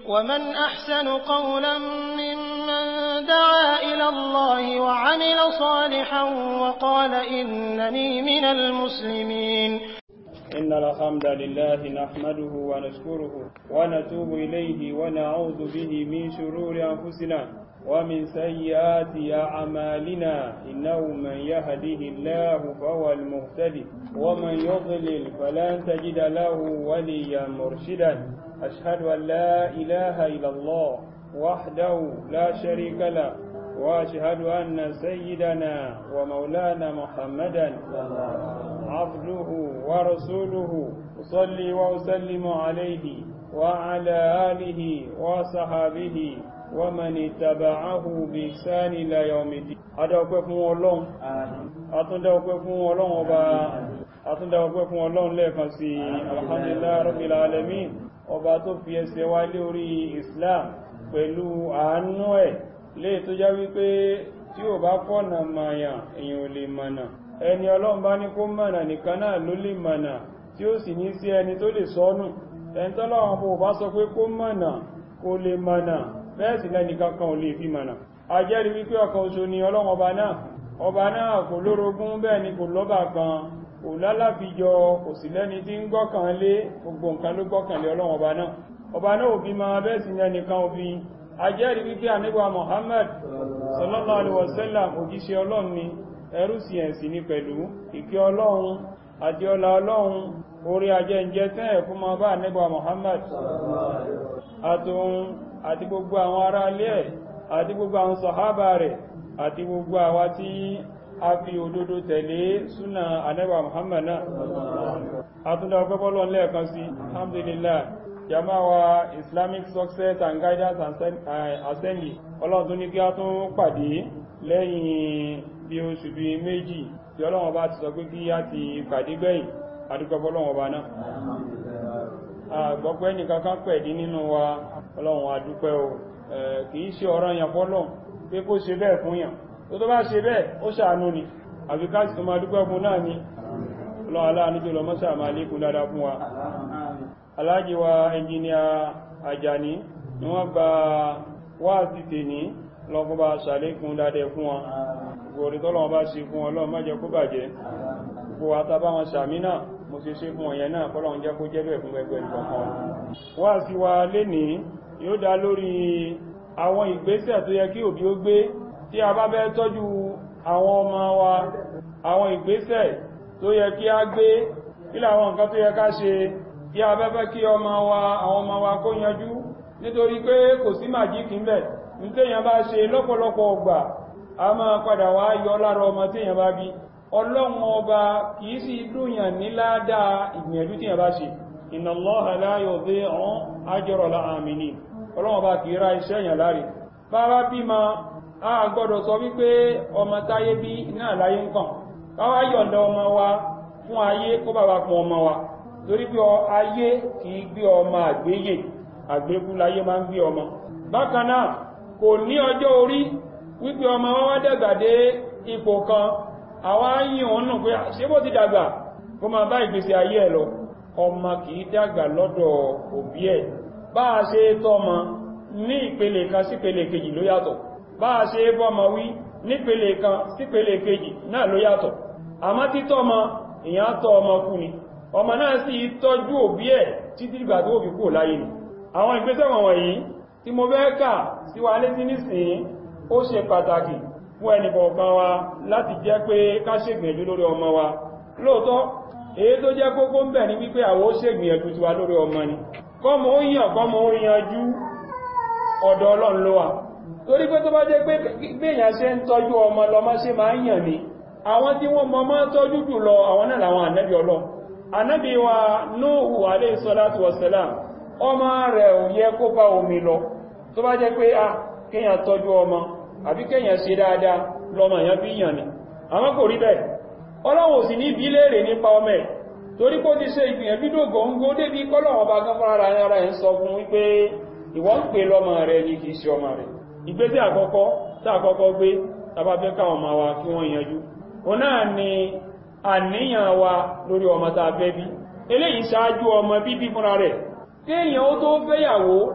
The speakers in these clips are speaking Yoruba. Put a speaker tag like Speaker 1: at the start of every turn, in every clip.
Speaker 1: ومن أحسن قولا ممن دعا إلى الله وعمل صالحا وقال إنني من المسلمين
Speaker 2: إن الحمد لله نحمده ونشكره ونتوب إليه ونعوذ به من شرور أنفسنا ومن سيئات أعمالنا إنه من يهده الله فهو المهتدي ومن يضلل فلن تجد له وليا مرشدا أشهد أن لا إله إلا الله وحده لا شريك له وأشهد أن سيدنا ومولانا محمدا عبده ورسوله أصلي وأسلم عليه وعلى آله وصحابه ومن اتبعه بإحسان إلى يوم الدين adọ́pẹ́ fún ọlọ́run àtúndọ́pẹ́ fún ọlọ́run ọba àtúndọ́pẹ́ fún ọlọ́run lẹ́ẹ̀kan sí alhamdulillah rabbil alamin ọba tó fi ẹsẹ̀ wá lé orí islam pẹ̀lú àánú ẹ̀ lè tó já wípé tí ò bá fọ́nà mayàn èyàn ò lè mọ̀nà ẹni ọlọ́run bá ní kó mọ̀nà nìkan náà ló lè mọ̀nà tí ó sì ní sí ẹni tó lè sọ́nù ẹni tọ́lọ́run bó bá sọ pé kó mọ̀nà kó lè mọ̀nà bẹ́ẹ̀ sì lẹ́nìkan kan ò lè fi mọ̀nà a jẹ́rìí wípé ọ̀kan oṣù ni ọlọ́run ọba náà ọba náà kò lórogún bẹ́ẹ̀ ni kò lọ́bà kan kò lálàfijọ kò sì lẹ́ni tí ń gbọ́kàn lé gbogbo nǹkan ló gbọ́kàn lé ọlọ́run ọba náà ọba náà òbí ma bẹ́ẹ̀ sì lẹ́nìkan òbí a jẹ́rìí wípé àníbà Muhammad sallallahu alaihi wasallam òjíṣẹ́ ọlọ́run ni ẹrú sí ẹ̀sìn ní pẹ̀lú ìkẹ́ ọlọ́run àti ọlá ọlọ́run orí ajẹ́ǹjẹ́ tẹ́ ẹ̀kún ma bá àníbà Muhammad àtòun àti gbogbo àwọn ará ilé ẹ̀ àti gbogbo àwọn sọ̀hábà rẹ̀ àti gbogbo àwa tí a fi òdodo tẹ̀lé súnà anẹ́bà Muhammad náà àtúndà ọgbẹ́bọ́lọ́ lẹ́ẹ̀kan sí alhamdulillah jamawa Islamic Success and Guidance Assembly ọlọ́run tó ní kí a tún pàdé lẹ́yìn bí oṣù bí méjì tí ọlọ́run bá ti sọ pé kí a ti pàdé gbẹ̀yìn adúgbẹ́bọ́lọ́wọ́ bá náà àgbọ́gbẹ́ nìkan kan pẹ̀dí nínú wa ọlọ́run adúpẹ́ o kìí ṣe ọ̀rọ̀ yàn fọ́lọ̀ pé kó ṣe bẹ́ẹ̀ fún yàn tó tó bá ṣe bẹ́ẹ̀ ó ṣàánú ni àbíkáṣì tó máa dúpẹ́ fún náà ni ọlọ́run aláàníjò lọ mọ́sà máa lékún dáadáa fún wa aláàjì wa ẹnjìníà Àjàní ni wọ́n gba wáàsí tèní lọ́kún bá ṣàlékún dáadáa fún wa gbòrí tọ́lọ́wọ́ bá ṣe fún ọlọ́run má jẹ́ kó bàjẹ́ gbogbo àtàbá wọn sàmì náà mo ṣe ṣe fún ọ̀yẹn náà kọ́lọ́run jẹ́ kó jẹ́ bẹ́ẹ̀ fún ẹgbẹ́ ìkọ̀kan wáàsí wa lénìí yóò dá lórí àwọn ìgbésẹ̀ tó yẹ kí òbí ó gbé tí a bá fẹ́ tọ́jú àwọn ọmọ wa àwọn ìgbésẹ̀ tó yẹ kí a gbé kí làwọn nǹkan tó yẹ ká ṣe tí a bá fẹ́ kí ọmọ wa àwọn ọmọ wa kó yanjú nítorí pé kò sí màjíkì ń bẹ̀ ní téèyàn bá ṣe lọ́pọ̀lọpọ̀ ọgbà a máa padà wá yọ lára ọmọ téèyàn bá bí ọlọ́run ọba kìí sí dúnyàn ní ládàá ìgbìyànjú téèyàn bá ṣe inna Allaha la yudhi'u ajra al-'amilin ọlọ́wọ́n bá kìí ra iṣẹ́ èèyàn láre bára bí ma a gbọ́dọ̀ sọ wípé ọmọ táyé bí náà láyé ń kàn káwá yọ̀ǹda ọmọ wa fún ayé kó bá wa fún ọmọ wa torí pé ayé kìí gbé ọmọ àgbéyè àgbékú láyé máa ń gbé ọmọ bákan náà kò ní ọjọ́ orí wípé ọmọ wa wá dàgbà dé ipò kan àwa yìn òun nù pé ṣé bó ti dàgbà kó máa bá ìgbésí ayé ẹ̀ lọ ọmọ kìí dàgbà lọ́dọ̀ òbí ẹ̀ bá a ṣe tọ́mọ ní ìpele kan sípele kejì ló yàtọ̀ bá a ṣe bọ́mọ wí nípele kan sípele kejì náà ló yàtọ̀ àmọ́ títọ́mọ èyàn tọ́ ọmọ kú ni ọmọ náà sì tọ́jú òbí ẹ̀ títí ìgbà tó fi kú láyé ni àwọn ìgbésẹ̀ wọ̀nyí tí mo fẹ́ kà sí wa létí nísìnyí ó ṣe pàtàkì fún ẹnì kọ̀ọ̀kan wa láti jẹ́ pé ká ṣègbìyànjú lórí ọmọ wa lóòótọ́ èyí tó jẹ́ kókó ń bẹ̀ ní wípé àwọn ó ṣègbìyànjú tiwa lórí ọmọ ni kọ́mọ ó yàn kọ́mọ ó yanjú ọ̀dọ̀ ọlọ́run ló wà torí pé tó bá jẹ́ pé gbèyàn ṣe ń tọ́jú ọmọ lọmọ ṣe máa ń yàn ní àwọn tí wọ́n mọ́ máa tọ́jú jù lọ àwọn náà làwọn ànábì ọlọ́run ànábì wa Nuhu alayhi salatu wassalam ọmọ rẹ̀ ò yẹ kó bá omi lọ tó bá jẹ́ pé a kéèyàn tọ́jú ọmọ àbí kéèyàn ṣe dáadáa lọmọ èèyàn bí yàn ní àwọn kò rí bẹ́ẹ̀ ọlọ́run sì ní bí léèrè nípa ọmọ ẹ̀ torí kó ti ṣe ìgbìyànjú dògóńgó débi kọ́lọ̀wọ̀n bá gán fún ara ara ẹ̀ ń sọ fún wípé ìwọ ń pè lọ́mọ rẹ̀ ní kìí ṣe ọmọ rẹ̀ ìgbésẹ̀ àkọ́kọ́ tá àkọ́kọ́ gbé tàbá fẹ́ káwọn ọmọ wa kí wọ́n yanjú o náà ni àníyàn wa lórí ọmọ tá a fẹ́ bí eléyìí ṣáájú ọmọ bíbí fúnra rẹ̀ kéèyàn ó tó fẹ́yàwó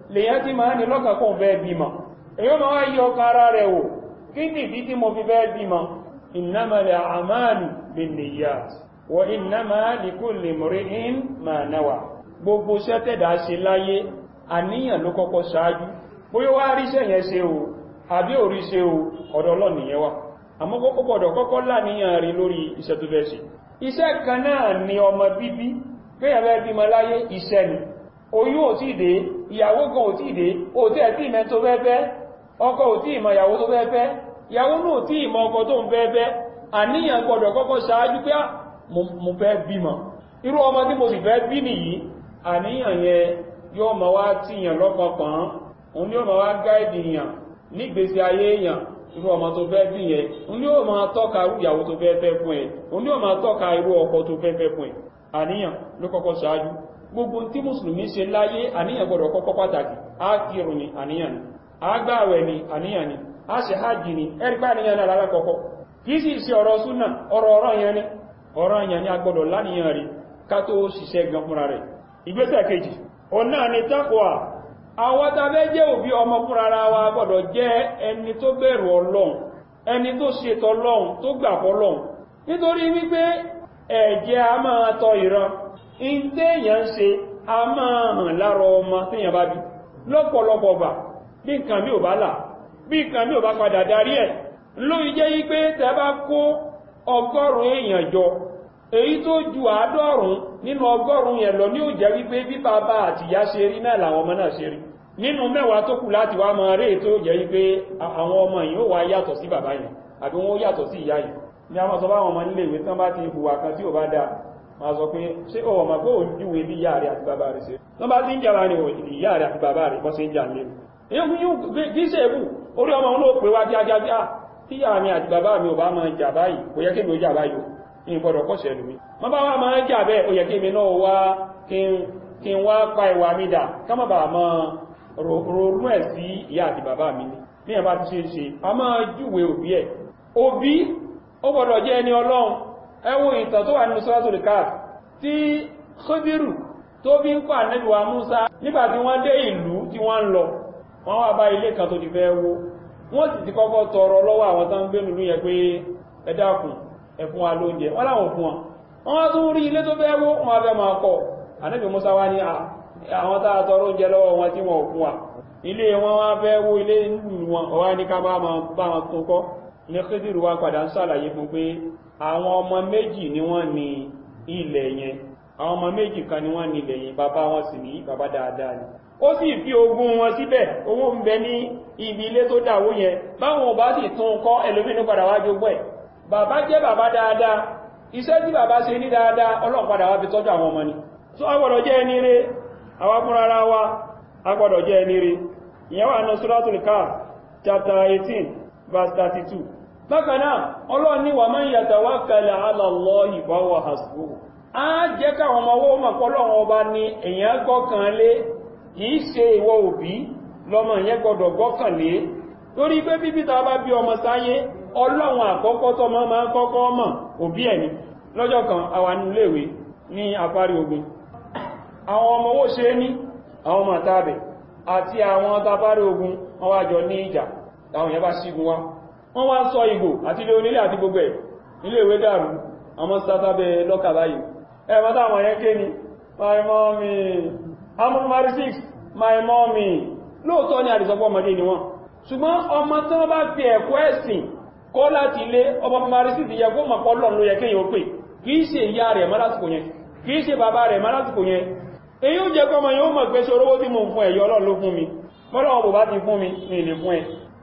Speaker 2: lèyàn tí máa ní lọ́kàn kó fẹ́ bímọ èyí ma wá yí ọkà ara rẹ̀ wò kí ní ìdí tí mo fi fẹ́ bímọ innamal a'malu binniyat wa innama likulli imri'in ma nawa gbogbo sẹ́tẹ̀dá ṣe láyé àníyàn ló kọ́kọ́ ṣáájú bóyá wá ríṣẹ́ yẹn ṣe o àbí orí ṣe o ọ̀dọ̀ ọlọ́nìyẹn wà àmọ́ kọ́kọ́ gbọ́dọ̀ kọ́kọ́ láníyàn rí lórí iṣẹ́ tó fẹ́ ṣe iṣẹ́ kan náà ni ọmọ bíbí kéyàwó bímọ láyé iṣẹ́ ni oyún ò tí dé ìyàwó gan ò tí dé ò tí ẹ̀ tí ìmẹ́ tó fẹ́ fẹ́ ọkọ ò tí ìmọ̀ ìyàwó tó fẹ́ fẹ́ ìyàwó náà ò tí ìmọ̀ ọkọ tó ń fẹ́ fẹ́ àníyàn gbọ́dọ̀ kọ́kọ́ ṣáájú pé mo fẹ́ bímọ irú ọmọ tí mo sì fẹ́ bí nìyí àníyàn yẹn yóò máa wá tíyàn lọ́kọ̀ọ̀kan òun yóò máa wá gáìdì yàn nígbésí ayé èèyàn irú ọmọ tó fẹ́ bí yẹn òun yóò máa tọ́ka irú ìyàwó tó fẹ́ fẹ́ fún ẹ òun yóò máa tọ́ka irú ọkọ tó fẹ́ fẹ́ fún ẹ àníyàn ló kọ́kọ́ ṣáájú gbogbo tí mùsùlùmí ṣe láyé àníyàn gbọ́dọ̀ kọ́kọ́ pàtàkì á kírun ni àníyàn ni á gbààwẹ̀ ni àníyàn ni á ṣe hajj ni ẹ̀rípa àníyàn náà lálákọ̀ọ́kọ́ kìí sì ṣe ọ̀rọ̀ súnà ọ̀rọ̀ ọ̀rọ̀ yẹn ni ọ̀rọ̀ yẹn ni a gbọ́dọ̀ láníyàn rí ká tó ṣiṣẹ́ gan fúnra rẹ̀ ìgbésẹ̀ kejì ọ̀nà ni taqwa àwọn tàbẹ́ jẹ́ òbí ọmọ fúnra ara wa gbọ́dọ̀ jẹ́ ẹni tó bẹ̀rù ọlọ́run ẹni tó ṣètò ọlọ́run tó gbà fọ́lọ́run nítorí wípé ẹ̀jẹ̀ a máa tọ ìran ìntẹ́yàn ṣe a máa hàn lára ọmọ tíyàn bá bí lọ́pọ̀lọpọ̀ gbà bí nǹkan mi ò bá là bí nǹkan mi ò bá padà darí ẹ̀ lóyí jẹ́ wípé tẹ́ bá kó ọgọ́rùn-ún èèyàn jọ èyí tó ju àádọ́rùn nínú ọgọ́rùn yẹn lọ ní ó jẹ́ wípé bí bàbá àti ìyá ṣe rí náà làwọn ọmọ náà ṣe rí nínú mẹ́wàá tó kù láti wá máa rí ètò jẹ́ wípé àwọn ọmọ yìí ó wá yàtọ̀ sí bàbá yìí àbí wọ́n yàtọ̀ sí ìyá yìí ní a máa sọ báwọn ọmọ nílé ìwé tán bá ti hùwà kan tí ò bá dáa máa sọ pé ṣé ọwọ́ máa kó òjúwe bí ìyá rẹ̀ àti bàbá rẹ̀ ṣe tán bá ti ń jàrá ní ìyá rẹ̀ àti bàbá rẹ̀ bọ́ sí ń jà lé kí ṣe èbù orí ọmọ òun ló pè wá kíákíá bí tí ìyá mi àti bàbá mi ò bá máa jà báyìí kò yẹ kí mi ó jà báyìí ní gbọ́dọ̀ kọ́ṣẹ̀ lómi ma bá wá máa jà bẹ́ẹ̀ ó yẹ kí mi náà wá kí n wá pa ìwà mi dà ká má bàá máa ronú ẹ̀ sí ìyá àti bàbá mi ní ní ẹ̀bá ti ṣe ṣe a máa júwe òbí ẹ̀ òbí ó gbọ́dọ̀ jẹ́ ẹni ọlọ́run ẹ wo ìtàn tó wà nínú suratul Kahf tí Khadiru tó bí ń pa Ànábì wa Musa nígbà tí wọ́n dé ìlú tí wọ́n ń lọ wọ́n wá bá ilé kan tó ti fẹ́ wó wọ́n sì ti kọ́kọ́ tọrọ lọ́wọ́ àwọn tán gbé nínú yẹn pé ẹ dákun ẹ̀fún wa lóúnjẹ wọ́n láwọn fún wọn wọ́n wá tún rí ilé tó fẹ́ wó wọn fẹ́ máa kọ́ Ànábì Musa wá ní àwọn tàà tọrọ oúnjẹ lọ́wọ́ wọn tí wọ́n fún wa ilé wọn wá fẹ́ wó ilé nílùú wọn ọwá ní ká bá wọn tún kọ́ ní Khidiru wá padà ń sàlàyé fún pé àwọn ọmọ méjì ni wọ́n ní ilẹ̀ yẹn àwọn ọmọ méjì kan ni wọ́n ní ilẹ̀ yẹn bàbá wọn sì ní bàbá dáadáa ni ó sì fi ogún wọn síbẹ̀ owó ń bẹ ní ibi ilé tó dàwó yẹn báwọn ò bá sì tún kọ́ ẹlòmínú padà wá jogún ẹ̀ bàbá jẹ́ bàbá dáadáa iṣẹ́ tí bàbá ṣe ní dáadáa Ọlọ́run padà wá fi tọ́jú àwọn ọmọ ni tó agbọ́dọ̀ jẹ́ ẹni rẹ̀ àwọn fúnra ara wa agbọ́dọ̀ jẹ́ ẹni rẹ̀ ìyẹn wà ní Suratul Kahf chapter 18 verse 32 bákan náà Ọlọ́run ní wa man yatawakkal ala Allahi fa huwa hasbuh á jẹ́ káwọn ọmọ owó mọ̀ pọ́lọ́run ọba ní èèyàn gbọ́kàn lé kìí ṣe ìwọ òbí lọ́mọ ìyẹn gbọ́dọ̀ gbọ́kàn lé torí pé bíbí ta bá bí ọmọ sáyé ọlọ́run àkọ́kọ́ tó máa máa kọ́kọ́ mọ̀ òbí ẹni lọ́jọ́ kan àwa níléèwé ní àparí ogun àwọn ọmọ owó ṣe ní àwọn ọmọ àtàbẹ̀ àti àwọn tàbárí ogun wọ́n wá jọ ní ìjà àwọn yẹn bá sígun wá wọ́n wá sọ ìgbò àti ilé onílé àti gbogbo ẹ̀ iléèwé dàrú àwọn sátábẹ̀ lọ́kà báyìí ẹ̀mọ́ táwọn yẹn ké ni my mommy amúnmọ́rí 6 my mommy lóòtọ́ ni àdìsọ́pọ̀ ọmọdé ni wọ́n ṣùgbọ́n ọmọ tí wọ́n bá fi ẹ̀kọ́ ẹ̀sìn kọ́ láti ilé ọmọ primary six yẹ kó mọ̀ pọ́lọ̀ ló yẹ kéyàn pè kìí ṣe ìyá rẹ̀ má lásìkò yẹn kìí ṣe bàbá rẹ̀ má lásìkò yẹn èyí ó jẹ́ kọmọ yóò mọ̀ pé ṣe orówó tí mo fún ẹ̀yọ́ ọlọ́run ló fún mi mọ́lọ́wọ́ bò bá ti fún mi ní ilé fún ẹ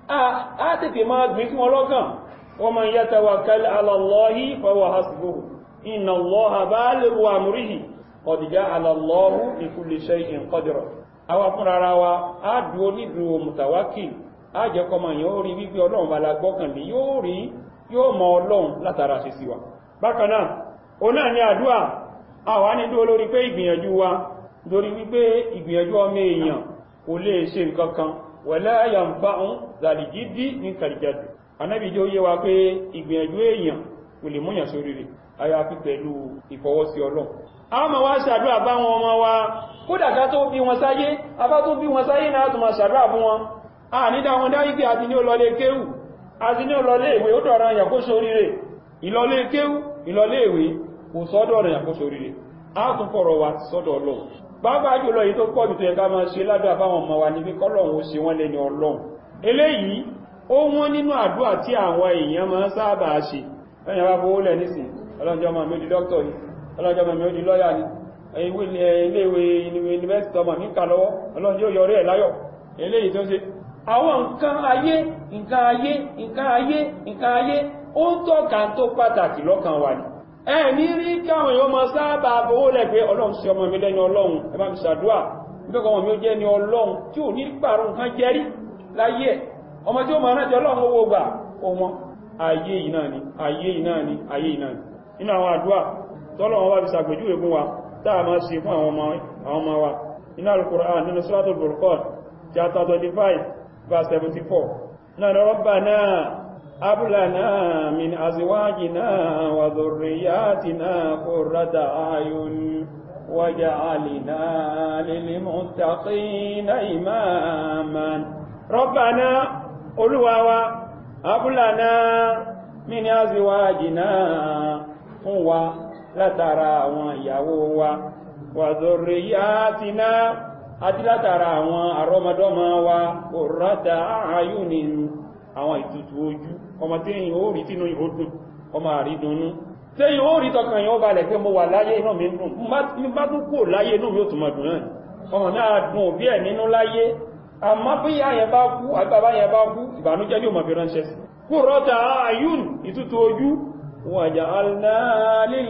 Speaker 2: a tètè máa gbé sí wọn lọ́kàn wa man yatawakkal ala Allahi fa huwa hasbuh inna Allaha balighu amrihi qad ja'ala Allahu li kulli shay'in qadra àwa fúnra ara wa á dúó nídùú mùtàwákìl ájẹ́kọmọ yẹn ó rí wípé ọlọ́run bá lágbọ́kànlé yóò rí yóò mọ ọlọ́run látara ṣe sí wa bákan náà o náà ní àdúà àwa ní dúó lórí pé ìgbìyànjú wa lórí wípé ìgbìyànjú ọmọ èèyàn kò lè ṣe nǹkan kan wala yanfa'u zàlìjídí ní kàrìjàdù anábì jẹ́ ó yé wa pé ìgbìyànjú èèyàn kò lè múyàn sórí rẹ̀ àyàfi pẹ̀lú ìfọwọ́sí ọlọ́run a máa wá ṣàdúrà bá wọn ọmọ wa kódà ká tó bí wọn sáyé abá tó bí wọn sáyé náà tó máa ṣàdúrà fún wọn a ní dáwọn dárígbé àti ní olọlé kéwù àti ní olọlé ìwé ó dọ̀rọ̀ àyàn kó sóríire ìlọlé kéwù ìlọlé ìwé kò sọ́dọ̀ àyàn kó sóríire a tún fọ̀rọ̀ wa sọ́dọ̀ ọlọ́run pàápàá jùlọ yìí tó pọ̀ jù tó yẹ ká máa ṣe ládùúgbà fáwọn ọmọ wa níbi kọ́lọ̀hún ó ṣe wọ́n lẹ́ni ọlọ́run eléyìí ó wọ́n nínú àdúrà tí àwọn èèyàn máa ń sábà ṣe lẹ́yìn wá fowó lẹ̀ nísìn ọlọ́njọ́ ọmọ mi ó di dókítọ̀ ni ọlọ́njọ́ ọmọ mi ó di lọ́yà ni iléèwé yunifásitì ọmọ mi kà lọ́wọ́ ọlọ́njọ́ yọrí ẹ̀ láyọ̀ eléyìí tó ṣe àwọn nǹkan ayé nǹkan ayé nǹkan ayé nǹkan ayé ó ń tọ́ka tó pàtàkì lọ́kàn wa ni ẹ̀mí rí káwọn èèyàn máa sábà fowó lẹ̀ pé ọlọ́run sí ọmọ mi lẹ́ni ọlọ́run ẹ bá mi ṣàdúà nígbàkan ọmọ mi ó jẹ́ ni ọlọ́run tí ò ní pààrọ̀ nǹkan jẹ́rí láyé ẹ̀ ọmọ tí ó máa rántí ọlọ́run owó gbà ọmọ ayé yìí náà ni ayé yìí náà ni ayé yìí náà ni nínú àwọn àdúà tọ́lọ́run wá fi ṣàpèjúwe fún wa táà máa ṣe fún àwọn ọmọ wa nínú Al-Qur'an nínú Suratul Furqan chapter 25 verse 74 náà Rabbana hab lana min azwajina wa dhurriyyatina qurrata a'yun waj'alna lil muttaqina imaman Rabbana Olúwa wa hab lana min azwajina fún wa látara àwọn ìyàwó wa wa dhurriyyatina àti látara àwọn àrọmọdọ́mọ wa qurrata a'yunin àwọn ìtùtù ojú ọmọ tí èyàn ó rí tínú ìhòdùn ọmọ àrídùnnú tí èyàn ó rí tọkàn èyàn ó balẹ̀ pé mo wà láyé inú mi dùn ní bá tún kò láyé inú mi ó tún mọ̀ dùn náà ọmọ náà dùn òbí ẹ̀ nínú láyé àmọ́ bí yáyẹn bá kú àgbàbá yẹn bá kú ìbànújẹ́ ní òmọ̀ fi ránṣẹ́ sí qurrata a'yun ìtùtù ojú waja'alna lil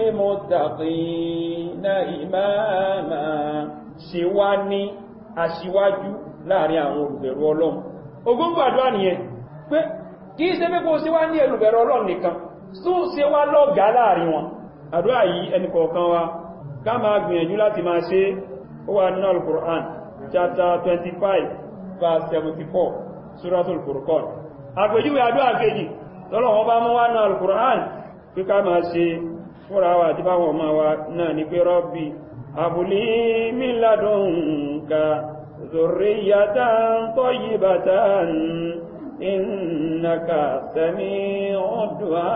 Speaker 2: muttaqina imama ṣe wá ní aṣíwájú láàrin àwọn olùbẹ̀rù ọlọ́run ogóngò àdúrà nìyẹn pé kí í ṣe pé kó ṣe wá ní olùbẹ̀rù ọlọ́run nìkan tún ṣe wá lọ́gàá láàrin wọn àdúrà yìí ẹni kọ̀ọ̀kan wa ká máa gbìyànjú láti máa ṣe ó wà nínú al-Qur'an chapter 25 verse 74 suratul Furqan àpèjúwe àdúrà kejì tọ́lọ̀wọ́n bá mú wá nínú al-Qur'an pé ká máa ṣe fúnra wa àti báwọn ọmọ wa náà ní pé Rabbi abúlé min ladunka zurriyatan tayyibatan innaka sami'ud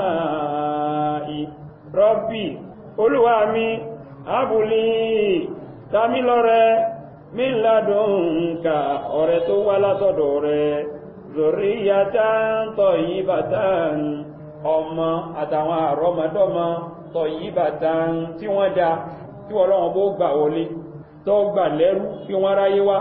Speaker 2: du'a'i Rabbi olúwa mi abúlé tàmí lọ́rẹ min ladunka ọ̀rẹ́ tó wá látọ̀dọ̀ rẹ̀ zurriyatan tayyibatan ọmọ àtàwọn àrọmọdọ́mọ tayyibatan tí wọ́n dá tí ọlọ́run bó gbà wọlé tó gbà lẹ́rú kí wọ́n ráyé wá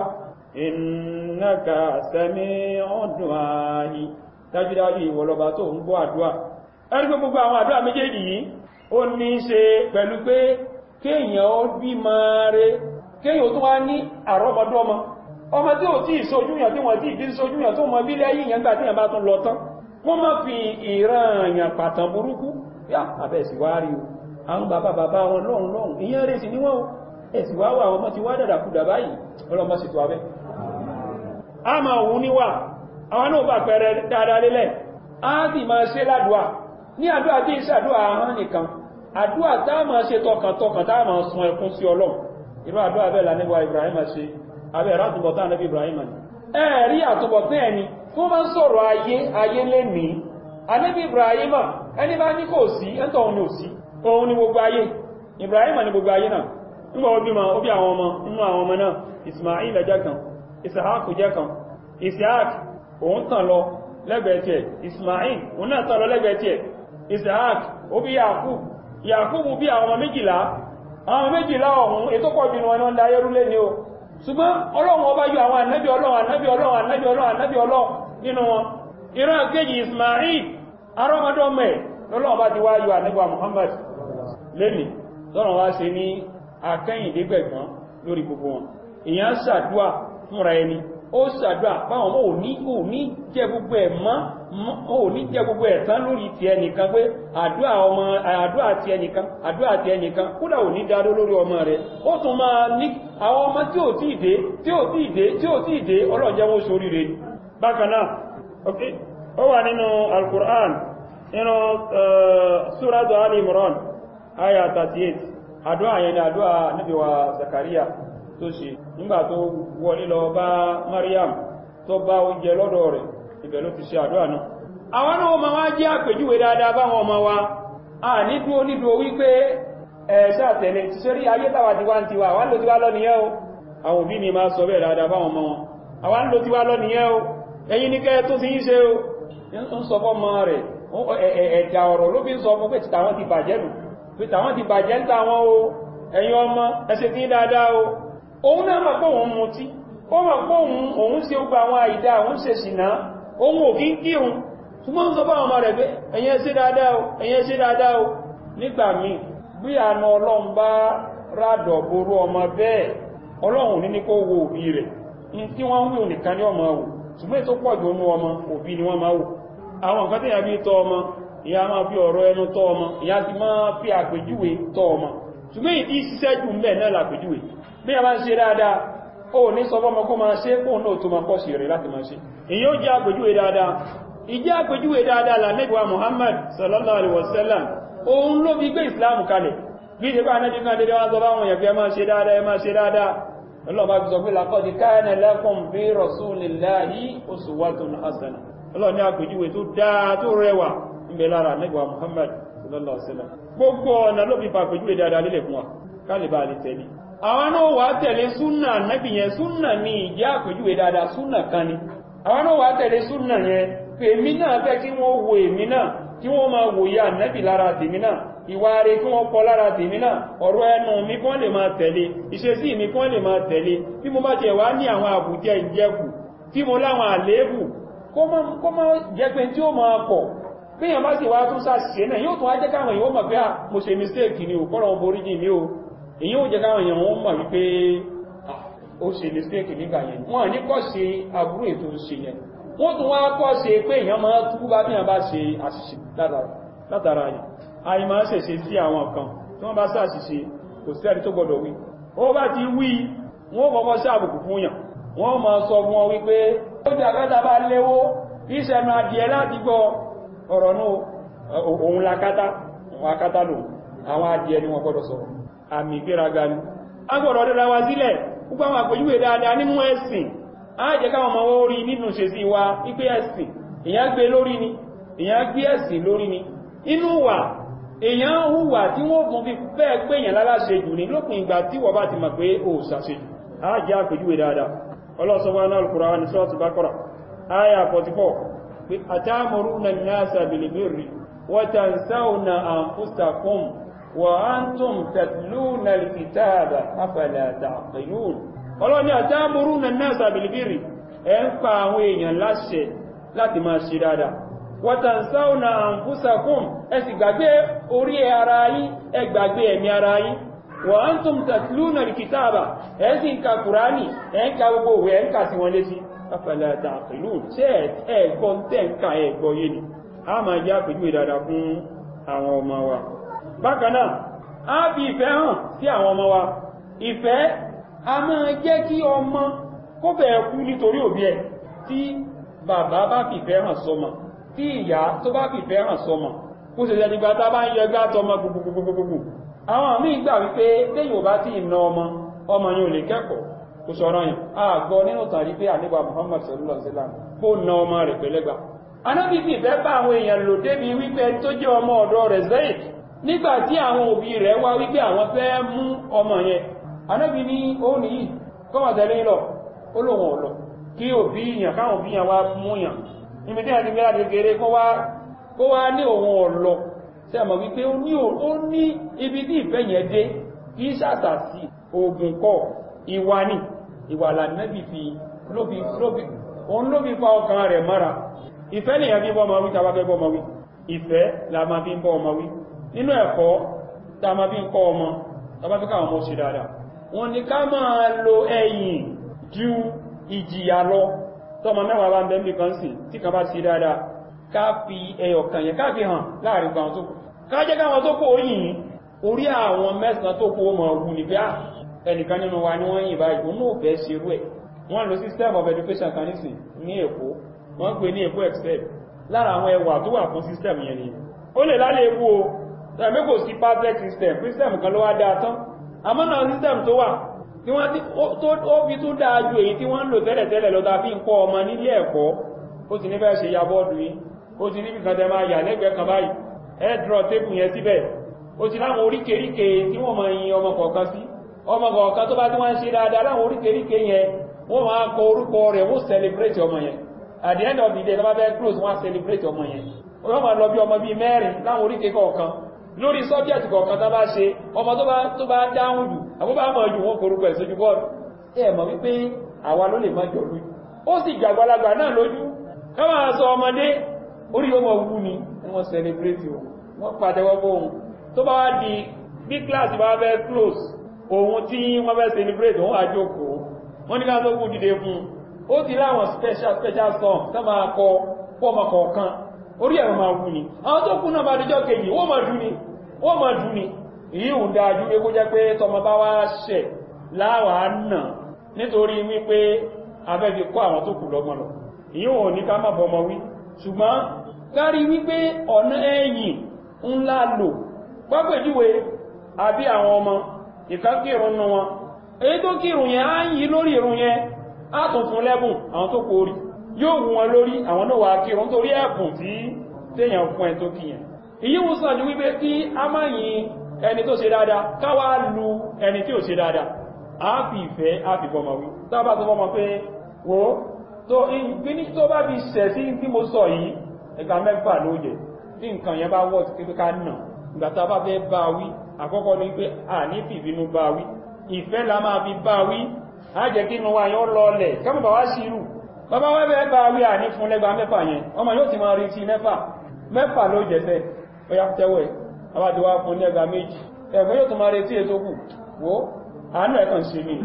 Speaker 2: innaka sami'ud du'a'i dájúdájú ìwọlọba tó ń gbọ́ àdúà ẹni pé gbogbo àwọn àdúà méjèèjì yìí ó ní ṣe pẹ̀lú pé kéèyàn ó bí máa rẹ kéèyàn tó wá ní àrọ́mọdọ́mọ ọmọ tí ò tí ìṣojúyàn tí wọ́n tí ìdí ìṣojúyàn tó mọ bílẹ̀ yìí yẹn gbà tí yẹn bá tún lọ tán wọ́n má fi ìrànyàn pàtàn burúkú yá àbẹ̀sì wá rí o àwọn bàbá bàbá wọn lọ́hun lọ́hun ìyẹn rẹ̀ sí níwọ̀n ẹ̀sì wá wà àwọn ọmọ ti wá dàdàkúdà báyìí ọlọ́mọ sì tó abẹ́ a ma wù níwà àwọn náà bà pẹ̀rẹ̀ dáadáa lélẹ̀ a sì máa ṣe ládùá ní àdúà tí iṣẹ́ àdúà ahọ́n nìkan àdúà tá a máa ṣe tọkàntọkàn tá a máa sun ẹkún sí ọlọ́run irú àdúà bẹ́ẹ̀ lánàbíwá Ibrahim ṣe abẹ́ ẹ̀rọ àtúbọ̀tán ànábì Ibrahim ni ẹ̀rí àtúbọ̀tán ẹni tó máa ń sọ̀rọ̀ ayé ayé lẹ́nìí ànábì Ibrahim ẹni bá ní kò sí ẹ̀ntọ́ òun ni ò sí òun ni gbogbo ayé Ibrahim ni gbogbo ayé náà nígbà ó bímọ ó bí àwọn ọmọ inú àwọn ọmọ náà Ismail jẹ́ kan Ishaq jẹ́ kan Ishaq òun tàn lọ lẹ́gbẹ̀ẹ́ tí ẹ̀ Ismail òun náà tàn lọ lẹ́gbẹ̀ẹ́ tí ẹ̀ Ishaq ó bí Yakub Yakub bí àwọn ọmọ méjìlá àwọn méjìlá ọ̀hún ètò pọ̀ jù wọn ń da ayérúlé ni o ṣùgbọ́n Ọlọ́run ọba yọ àwọn ànábì Ọlọ́run ànábì Ọlọ́run ànábì Ọlọ́run ànábì Ọlọ́run nínú wọn ìran kejì Ismail arọ́mọdọ́mọ ẹ̀ lọ́lọ́wọ́ bá ti wá yọ ànábì Muhammad lẹ́nì tọ́rọ wá ṣe ní akẹ́yìndégbẹ̀gbọ́n lórí gbogbo wọn èyàn ṣàdúà fúnra ẹni ó ṣàdúà báwọn mọ́ òní òní jẹ́ gbogbo ẹ̀ mọ́ òní jẹ́ gbogbo ẹ̀ tán lórí ti ẹnìkan pé àdúà ọmọ àdúà ti ẹnìkan àdúà ti ẹnìkan kódà òní dádó lórí ọmọ rẹ̀ ó tún máa ní àwọn ọmọ tí ò tí ìdé tí ò tí ìdé tí ò tí ìdé ọlọ́jẹ́ wọn sórí rẹ̀ bákan náà ó wà nínú Al-Qur'an nínú Suratu Ali Imran aya 38 àdúrà yẹn ni àdúrà Ànábì wa Zakaria tó ṣe nígbà tó wọlé lọ bá Mariam tó bá oúnjẹ lọ́dọ̀ rẹ̀ ibẹ̀ ló ti ṣe àdúrà náà àwọn náà ma wá jẹ́ àpèjúwe dáadáa báwọn ọmọ wa a ní dúó nídúó wípé ẹ̀ṣà tẹ̀lé ti ṣe rí ayé tàwà ti wá ń tiwa àwọn ló ti wá lọ́nìyẹ́ o àwọn òbí ni máa sọ bẹ́ẹ̀ dáadáa báwọn ọmọ wọn àwọn ló ti wá lọ́nìyẹ́ o ẹ̀yin ní kẹ́ tó ti ń ṣe o ń sọ fọ́ mọ́ rẹ̀ ẹ̀dà ọ̀rọ̀ ló fi ń sọ fún pé tàwọn ti bàjẹ́ nù pé tàwọn ti bàjẹ́ ń tàwọn o ẹ̀yin ọmọ ẹsẹ̀ tí dáadáa o òun náà mọ̀ pé òun mutí ó mọ̀ pé òun ṣe gbogbo àwọn àìdá òun ṣe ṣìnà òun ò kí ń kírun ṣùgbọ́n sọ fáwọn ọmọ rẹ̀ pé ẹ̀yin ṣe dáadáa o ẹ̀yin ṣe dáadáa o nígbà míì bí àna ọlọ́run bá rádọ̀ ború ọmọ bẹ́ẹ̀ ọlọ́run ní ní kó wo òbí rẹ̀ tí wọ́n ń wí nìkan ní ọmọ wò ṣùgbọ́n ètò pọ̀ jù ọmọ òbí ni wọ́n máa wò àwọn nǹkan tí ìyá bí tọ́ ọmọ ìyá máa fi ọ̀rọ̀ ẹnu tọ́ ọmọ ìyá ti máa fi àpèjúwe tọ́ ọmọ ṣùgbọ́n ìdí ṣiṣẹ́ jù ń bẹ̀ náà làpèjúwe bí a máa ń ṣe dáadáa ó ní sọ fọ́mọ kó máa ṣe kóun náà tó máa kọ́ sí rẹ̀ láti máa ṣe èyí ó jẹ́ àpèjúwe dáadáa ìjẹ́ àpèjúwe dáadáa lànẹ́gbà Muhammad sallallahu alaihi wasallam òun ló fi gbé ìsìláàmù kalẹ̀ bí ìdíkọ́ anẹ́bí kan dédé wọ́n sọ bá wọn yẹ̀kẹ́ máa ṣe dáadáa ẹ máa ṣe dáadáa ọlọ́ọ̀bá fi sọ pé laqad kana lakum fi rasulillahi uswatun hasana ọlọ́ọ̀ ní àpèjúwe tó dáa tó rẹwà níbẹ̀ lára anẹ́gbà Muhammad sallallahu alaihi wasallam gbogbo ọ̀nà ló fi fàpèjúwe dáadáa lélẹ̀ fún wa kálíbà lè tẹ̀lé àwọn náà wà tẹ̀lé súnà nẹ́bì yẹn súnà ní ìjẹ́ àpèjúwe dáadáa súnà kan ni àwọn náà wà tẹ̀lé súnà yẹn pé èmi náà fẹ́ kí wọ́n wo èmi náà kí wọ́n máa wòye ànẹ́bì lára tèmi náà ìwà rẹ̀ kí wọ́n kọ lára tèmi náà ọ̀rọ̀ ẹnu mi kí wọ́n lè máa tẹ̀lé ìṣesí mi kí wọ́n lè máa tẹ̀lé bí mo bá tiẹ̀ wá ní àwọn àbùjẹ ìjẹkù tí mo láwọn àléébù kó má jẹ́ pé tí ó máa pọ̀ bí èèyàn bá sì wá tún ṣàṣìṣe náà yóò tún wá jẹ́ káwọn èèyàn mọ̀ pé à mo ṣe mistake ni ò kọ́rọ̀ borí jì mí o èyí ó jẹ́ káwọn èèyàn wọ́n mọ̀ wípé ó ṣe mistake nígbà yẹn wọ́n ní kọ́ ṣe aburú ètò ṣe yẹn wọ́n tún wá kọ́ ṣe pé èèyàn máa tú bá bí wọ́n bá ṣe àṣìṣe látara yìí àyí máa ṣẹ̀ṣe sí àwọn kan tí wọ́n bá ṣàṣìṣe kò sí ẹni tó gbọdọ̀ wí ó bá ti wí wọ́n kọ́kọ́ sí àbùkù fún yàn wọ́n máa sọ fún wọn wípé ó jẹ́ àkátà bá léwó ìṣẹ̀nà adìẹ láti gbọ́ ọ̀rọ̀ náà òun lakátá òun akátá lò àwọn adìẹ ni wọ́n gbọdọ̀ sọ̀rọ̀ àmì ìgbéraga ni a gbọdọ̀ rẹ̀ ra wa sílẹ̀ gbogbo àwọn àpèjúwe dáadáa nínú ẹ̀sìn ààjẹ́ káwọn ọmọ orí nínú ṣe sí wa ipé ẹ̀sìn èyàn gbé lórí ni èyàn gbé ẹ̀sìn lórí ni inú wà èyàn hùwà tí wọ́n fún fi bẹ́ẹ̀ pé èyàn láláṣe jù ní lópin ìgbà tí wọ́n bá ti mọ̀ pé ó ṣàṣe jù ààjẹ́ àpèjúwe dáadáa ọlọ́sọ̀wọ́n náà Al-Qur'an ní Suratul Baqara aya 44 pé atamuruna an-nasa bil-birri wa tansawna anfusakum wa antum tatluna al-kitaba afala ta'qilun ọlọ́ni àtàmùrúnà náà sàbìlìbìrì ẹ ń pa àwọn èèyàn láṣẹ láti máa ṣe dáadáa wàtànsáùnà àǹfúsàkùn ẹ sì gbàgbé orí ara yín ẹ gbàgbé ẹ̀mí ara yín wà á ń tún tàtìlúnà kìtàbà ẹ sì ń ka kùránì ẹ ń ka gbogbo òwe ẹ ń kà sí wọn létí afẹ́lẹ́ àtàkìlú ṣé ẹ̀gbọ́ tẹ́ ń ka ẹ̀gbọ́ yé ni a máa jẹ́ àpèjúwe dáadáa fún àwọn ọmọ wa bákan náà á fi ìfẹ́ hàn sí àwọn ọmọ wa ìfẹ́ a máa jẹ́ kí ọmọ kó bẹ̀ẹ̀ kú nítorí òbí ẹ̀ tí bàbá bá fìfẹ́ hàn sọmọ tí ìyá tó bá fìfẹ́ hàn sọmọ kó ṣe jẹ́ nígbà tá bá ń yẹgbá tọmọ gbogbogbogbogbò àwọn míì gbà wípé téyìn ò bá tí ìna ọmọ ọmọ yìí ò lè kẹ́kọ̀ọ́ kò sọ̀rọ̀ yìí a gbọ́ nínú tàbí pé àníbà Muhammad sallallahu alaihi wasallam kó na ọmọ rẹ̀ pẹ̀lẹ́gbà anábì fìfẹ́ bá àwọn èèyàn lò débi wípé tó jẹ́ ọmọ ọ̀dọ̀ rẹ̀ Zaid nígbà tí àwọn òbí rẹ̀ wá wípé àwọn fẹ́ mú ọmọ yẹn anábi ní òun yìí kọ́mọ̀ tẹ̀lé lọ olóhun ọ̀lọ̀ kí o bí ìyàn káwọn bí ìyàn wá mú yàn níbi tí a ti mẹ́ra gẹ́gẹ́rẹ́ kó wá ní òun ọ̀lọ̀ tí a mọ̀ wípé ó ní ibi tí ìfẹ́ yẹn dé kí sàtàsí ogun kọ́ ìwà ní ìwà lànàbì fi òun ló fi fa ọkàn rẹ̀ mọ́ra ìfẹ́ lèyàn fi bọ́ ọmọ wí tàbá fẹ́ bọ́ ọmọ wí ìfẹ́ la máa fi ń bọ́ ọmọ wí nínú ẹ̀kọ́ tá máa fi ń kọ́ ọmọ tàbá fẹ́ káwọn ọmọ ṣe dáadáa wọ́n ní ká máa lo ẹ̀yìn ju ìjìyà lọ tọ́mọ mẹ́wàá bá ń bẹ́ mìkan sí tí kan bá sí dáadáa ká fi ẹyọ kan yẹn ká fi hàn láàrin àwọn tó kù ká jẹ́ káwọn tó kù oríyìn orí àwọn mẹ́sàn tó kù mọ̀ ọ̀gùn ní pé ẹnìkan nínú wa ní wọ́n yìn báyìí òun náà fẹ́ ṣe rú ẹ̀ wọ́n lo system of education kan nísìn ní Èkó wọ́n pè ní Èkó excel lára àwọn ẹwà tó wà fún system yẹn ni ó lè lálẹ́ ewu o ẹ̀mí kò sí perfect system system kan ló wá dáa tán àmọ́ náà system tó wà tí wọ́n tí ó fi tún dáa ju èyí tí wọ́n ń lò tẹ́lẹ̀tẹ́lẹ̀ lọ́ta fi ń kọ́ ọmọ nílé ẹ̀kọ́ ó ti ní bẹ́ẹ̀ ṣe ya bọ́ọ̀dù yìí ó ti níbi kan tẹ máa yà lẹ́gbẹ̀ẹ́ kan báyìí ẹ́drọ̀ tébù yẹn síbẹ̀ ó ti láwọn oríkèríkè tí wọ́n máa yin ọmọ kọ̀ọ̀kan sí ọmọ kọ̀ọ̀kan tó bá tí wọ́n ń ṣe dáadáa láwọn oríkèríkè yẹn wọ́n máa kọ orúkọ rẹ̀ wọ́n celebrate ọmọ yẹn at the end of the day tó bá fẹ́ close wọ́n celebrate ọmọ yẹn wọ́n máa lọ bí ọmọ bíi mẹ́rin láwọn oríkè kọ̀ọ̀kan lórí subject kọ̀ọ̀kan tó bá ṣe ọmọ tó bá dáhùn jù àbúbá mọ̀ jù wọ́n korúkọ ẹ̀ sójú bọ́ọ̀lù ẹ̀ mọ̀ wípé àwa ló lè má jọ lójú ó sì jàgbàlagbà náà lójú ká máa sọ ọmọdé orí ọmọ wú ni wọ́n celebrate o wọ́n pàtẹ́wọ́ fóun tó bá wá di bí class bá fẹ́ close ohun tí wọ́n fẹ́ celebrate wọ́n àjókòó wọ́n ní ká tó kú dìde fún ó ti láwọn special special song tó máa kọ pọ́mọ kọ̀ọ̀kan orí ẹ̀rọ máa wú ni àwọn tó kú náà bá dijọ́ kejì wọ́n máa dún ni wọ́n máa dún ni èyí ò dájú pé kó jẹ́ pé tọmọ bá wá ṣẹ̀ láwàá nà nítorí wípé afẹ́ fi kọ́ àwọn tó kù lọ́gbọ́n lọ èyí ò ní ká má bọmọ wí ṣùgbọ́n kárí wípé ọ̀nà ẹ̀yìn ńlá lò pápẹ̀júwe àbí àwọn ọmọ ìkákírùn nù wọn èyí tó kírùn yẹn á ń yí lórí ìrùn yẹn á tún fún lẹ́bùn àwọn tó kórì yóò wù wọn lórí àwọn náà wà kírùn torí ẹ̀bùn tí téèyàn fún ẹ tó kíyàn èyí wù sàn ju wípé kí a má yin ẹni tó ṣe dáadáa káwá lu ẹni tí ò ṣe dáadáa a fi ìfẹ́ a fi bọ́mọ wí tábà tó bọ́mọ pé wo tó ìgbíní tó bá fi ṣẹ̀ sí tí mo sọ yìí ẹgbà mẹ́fà ló jẹ tí nǹkan yẹn bá wọ́ ti pé ká nà ìgbà tá a bá fẹ́ bá wí àkọ́kọ́ ní pé a ní fìbínú bá wí ìfẹ́ la máa fi bá wí a jẹ́ kí inú wa yọ lọlẹ̀ kẹ́mọ̀ bá wá sí irú bàbá wá fẹ́ bá wí à ní fún lẹ́gbà mẹ́fà yẹn ọmọ yóò ti máa rí ti mẹ́fà mẹ́fà ló jẹ fẹ́ ó yá tẹ́wọ̀ ẹ̀ àbá ti wá fún lẹ́gbà méjì ẹ̀gbọ́n yóò tún máa retí ètò kù wo àánú ẹ̀kàn sí mi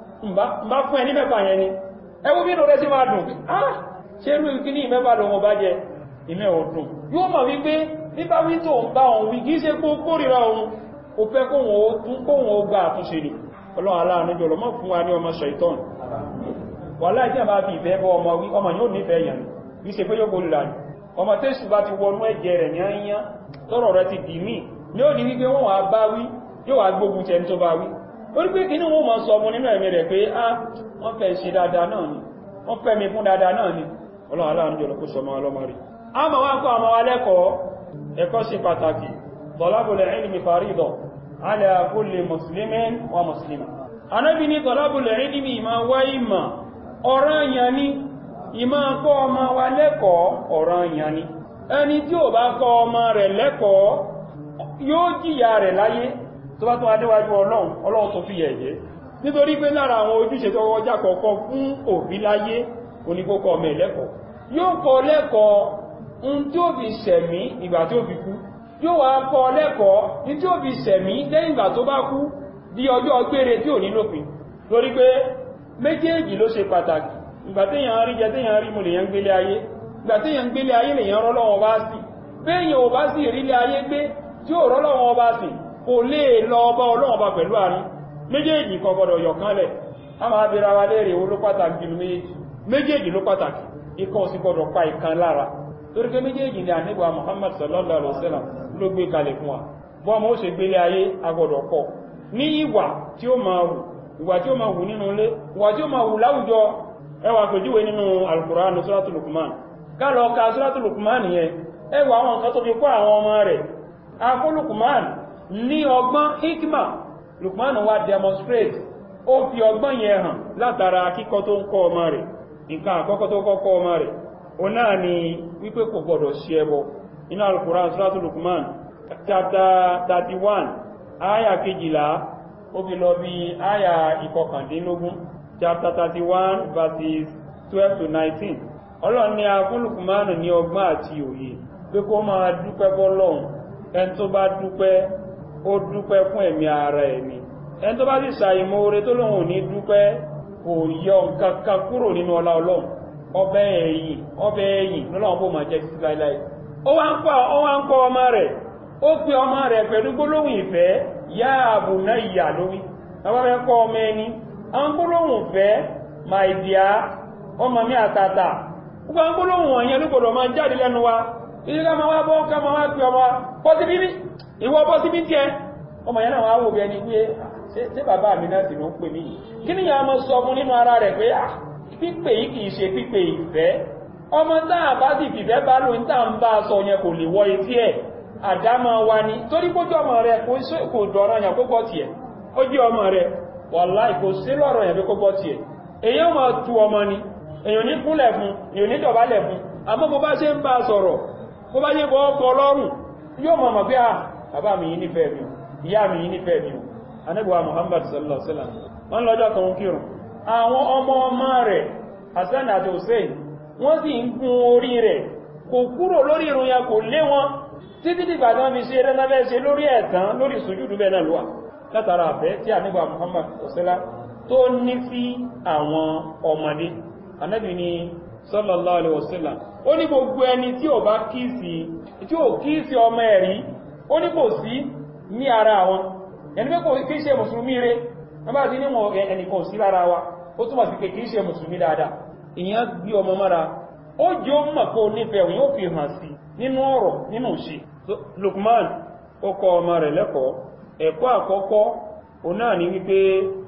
Speaker 2: mbá fún ẹ ní mẹ́fà yẹn ni ẹwú bí rẹ̀ sí máa dùn ah ṣe rú ikú ní ìmẹ́fà lọ wọn bá jẹ ìmẹ́ ọdún yóò mọ̀ wípé nípa wí tó ń bá òun wí kìí ṣe kó kórìíra òun ó fẹ́ kóhun ó tún kóhun ó gbà àtúnṣe ni ọlọ́run aláàánú jọlọ mọ́ fún wa ní ọmọ ṣẹ̀tọ́n wà láì tí a bá fi ìfẹ́ bọ́ ọmọ wí ọmọ yóò nífẹ̀ẹ́ yàn ní ṣe pé yóò kórìíra ni ọmọ tẹ́sù bá ti wọnú ẹ̀jẹ̀ rẹ̀ ní àyíyán tọ́rọ̀ rẹ̀ ti dì mí ní ó di wípé wọ́n wà bá wí yóò wà gbógun tẹ́ tó bá wí orí pé kí ní wọ́n mọ̀ sọ ọmọ nínú ẹ̀mí rẹ̀ pé á wọ́n fẹ́ ṣe dáadáa náà ni wọ́n fẹ́ mi fún dáadáa náà ni ọlọ́run aláàánú jọlọ kó sọmọ ọlọ́mọ rí a mọ̀ wá kọ́ àmọ́ alẹ́kọ̀ọ́ ẹ̀kọ́ sí pàtàkì tọ́lábùlẹ̀ ilmi faridọ̀ ala kulli muslimin wa muslima anábi ní tọ́lábùlẹ̀ ilmi ma wá ìmà ọ̀ranyàn ni ìmá kọ́ ọmọ wa lẹ́kọ̀ọ́ ọ̀ranyàn ni ẹni tí ò bá kọ́ ọmọ rẹ̀ lẹ́kọ̀ọ́ yóò jìyà rẹ̀ láyé tó bá tún adéwájú ọlọ́run ọlọ́run tó fi yẹ̀yẹ́ nítorí pé lára àwọn ojúṣe tó wọ́já kọ̀ọ̀kọ́ fún òbí láyé oníkókọ́ ọmọ ẹ̀lẹ́kọ̀ọ́ yóò kọ́ lẹ́kọ̀ọ́ ń tí ó fi sẹ̀mí ìgbà tí ó fi kú yóò wá kọ́ lẹ́kọ̀ọ́ ní tí ó fi sẹ̀mí lẹ́yìn ìgbà tó bá kú di ọjọ́ gbére tí ò ní lópin lórí pé méjèèjì ló ṣe pàtàkì ìgbà téèyàn rí jẹ téèyàn rí mu lèyàn gbélé ayé ìgbà téèyàn gbélé ayé lèyàn rọ́lọ́wọ́ bá sì béèyàn ò bá sì rílé ayé gbé tí ò rọ́lọ́wọ́ bá sì kò lè lọ ọba ọlọ́wọ́ bá pẹ̀lú àárín méjèèjì kan gbọdọ̀ yọ̀kánlẹ̀ a máa bèèrè wa léèrè owó ló pàtàkì jùlọ méjèèjì méjèèjì ló pàtàkì ikọ̀ sí gbọdọ̀ pa ìkan lára torí pé méjèèjì ni àníbà Muhammad sallallahu alaihi wasallam ló gbé kalẹ̀ fún wa bọ́ọ̀mọ́ ó ṣe gbélé ayé agbọdọ̀ kọ́ ní ìwà tí ó máa wù ìwà tí ó máa wù nínú ilé ìwà tí ó máa wù láwùjọ ẹwà pèjúwe nínú Al-Qur'an Suratul Luqman ká lọ ka Suratul Luqman yẹn ẹwà àwọn nǹkan tó fi kọ́ àwọn ọmọ rẹ̀ akó Luqman ní ọgbọ́n hikma Luqman wá demonstrate ó fi ọgbọ́n yẹn hàn látara kíkọ́ tó ń kọ́ ọmọ rẹ̀ nǹkan àkọ́kọ́ tó kọ́kọ́ ọmọ rẹ̀ o náà ni wípé kò gbọdọ̀ sí ẹbọ inú Al-Qur'an Suratul Luqman chapter 31 aya kejìlá ó fi lọ bí aya ìkọkàndínlógún chapter 31 verses 12 to 19 ọlọ́run ni a fún Luqman ní ọgbọ́n àti òye pé kó máa dúpẹ́ bọ́lọ́run ẹni tó bá dúpẹ́ ó dúpẹ́ fún ẹ̀mí ara ẹ̀mí ẹni tó bá sì ṣàìmọ̀ oore tó lóhun ní dúpẹ́ kò yọ nǹkan kan kúrò nínú ọlá ọlọ́run ọbẹ̀ ẹ̀yìn ọbẹ̀ ẹ̀yìn lọ́lọ́run bó máa jẹ́ títí láíláí ó wá ń kọ́ ọmọ rẹ̀ ó pe ọmọ rẹ̀ pẹ̀lú gbólóhùn ìfẹ́ yá bunayya lórí àwọn fẹ́ kọ́ ọmọ ẹni àwọn gbólóhùn ìfẹ́ my dear ọmọ mi àtàtà gbogbo àwọn gbólóhùn wọ̀nyẹn ló gbọdọ̀ máa jáde lẹ́nu wa ilé ká máa wá bọ́ ká máa wá pe ọmọ wa pọ́sí bíbí ìwọ bọ́ sí bí tí ẹ ọmọ yẹn náà wá wò bí ẹni pé ṣé bàbá mi náà sì ló ń pè mí yìí kí ni ìyá ọmọ sọ fún nínú ara rẹ̀ pé pípè yìí kìí ṣe pípè ìfẹ́ ọmọ táà bá sì fìfẹ́ bá lóun táà ń bá a sọ yẹn kò lè wọ etí ẹ̀ àdámọ́ wa ni torí kójú ọmọ rẹ̀ kò dọ̀rọ̀ yàn kó gbọ́ tiẹ̀ ó jí ọmọ rẹ̀ wàláì kò sí lọ́rọ̀ yàn pé kó gbọ́ tiẹ̀ èyàn máa tu ọmọ ni èyàn ní kúnlẹ̀ fún èyàn ní dọ̀bálẹ̀ fún àmọ́ bó bá ṣe ń bá a sọ̀rọ̀ bó bá yẹ kọ́ ọkọ̀ lọ́rùn yóò mọ̀ mọ̀ pé à bàbá mi yìí nífẹ̀ẹ́ mi ìyá mi yìí nífẹ̀ẹ́ mi anábíwá Muhammad sallallahu alaihi wasallam wọ́n lọ́jọ́ kan kírun àwọn ọmọ ọmọ rẹ̀ Hassan àti Hussein wọ́n sì ń gun orí rẹ̀ kò kúrò lórí irun ya kò lé wọn títí dìgbà tán fi ṣe rẹ́nàfẹ́ ṣe lórí ẹ̀tàn lórí sùjúdù bẹ́ẹ̀ náà lọ́wà látara àfẹ́ tí àníbà Muhammad ọ̀sẹ́lá tó ní sí àwọn ọmọdé anábì ni sallallahu alaihi wasallam ó ní gbogbo ẹni tí ò bá kíìsì tí ò kíìsì ọmọ ẹ̀rí ó ní kò sí ní ara wọn ẹni pé kò kí ṣe mùsùlùmí rẹ̀ wọ́n bá ti níwọ̀n ẹnìkan sí lára wa ó túnmọ̀ sí pé kìí ṣe mùsùlùmí dáadáa ìyẹn gbí ọmọ mọ́ra ó jẹ́ ó mọ̀ pé ó nífẹ̀ẹ́ òun yóò fi hàn sí nínú ọ̀rọ̀ nínú ṣe Lukman ó kọ́ ọmọ rẹ̀ lẹ́kọ̀ọ́ ẹ̀kọ́ àkọ́kọ́ o náà ní wípé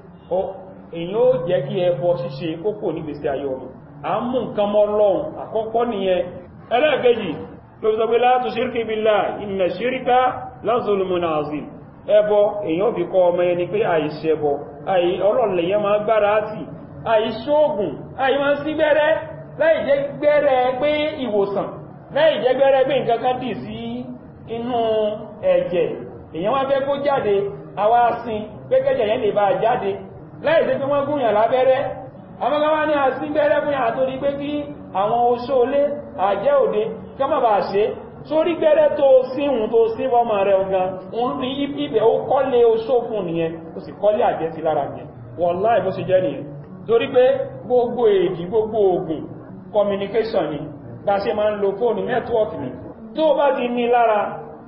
Speaker 2: èyàn ó jẹ́ kí ẹbọ ṣíṣe kókò ní gbèsè ayé ọmọ a ń mú nǹkan mọ́ lọ́hùn àkọ́kọ́ nìyẹn ẹlẹ́ẹ̀kejì ló sọ pé la tushirki billahi inna shirka la zulmun azim ẹbọ èyàn fi kọ́ ọmọ ẹni pé àìṣẹbọ àì ọlọ́lẹ̀yàn máa gbára àti àìṣóògùn àì máa sí gbẹ́rẹ́ láì jẹ́ gbẹ́rẹ́ pé ìwòsàn láì jẹ́ gbẹ́rẹ́ pé nǹkan kan dì sí inú ẹ̀jẹ̀ èyàn wá fẹ́ kó jáde àwa sin pé kẹ́jẹ̀ yẹn lè bá jáde láì sí pé wọ́n gúnyàn lábẹ́rẹ́ amọ́gáwá ní àsín gbẹ́rẹ́ fún yàn torí pé kí àwọn oṣóolé àjẹ́ òde kí wọ́n bá ṣe sórí gbẹ́rẹ́ tó síhun tó sí fọ́mọ rẹ̀ ọ̀gán òun ní ibẹ̀ ó kọ́lé oṣó fún nìyẹn ó sì kọ́lé àjẹ́ sí lára nìyẹn wàláhì bó ṣe jẹ́ nìyẹn torí pé gbogbo èdì gbogbo ogun communication ni bá ṣe máa ń lo fóònù network ni tó bá ti ní lára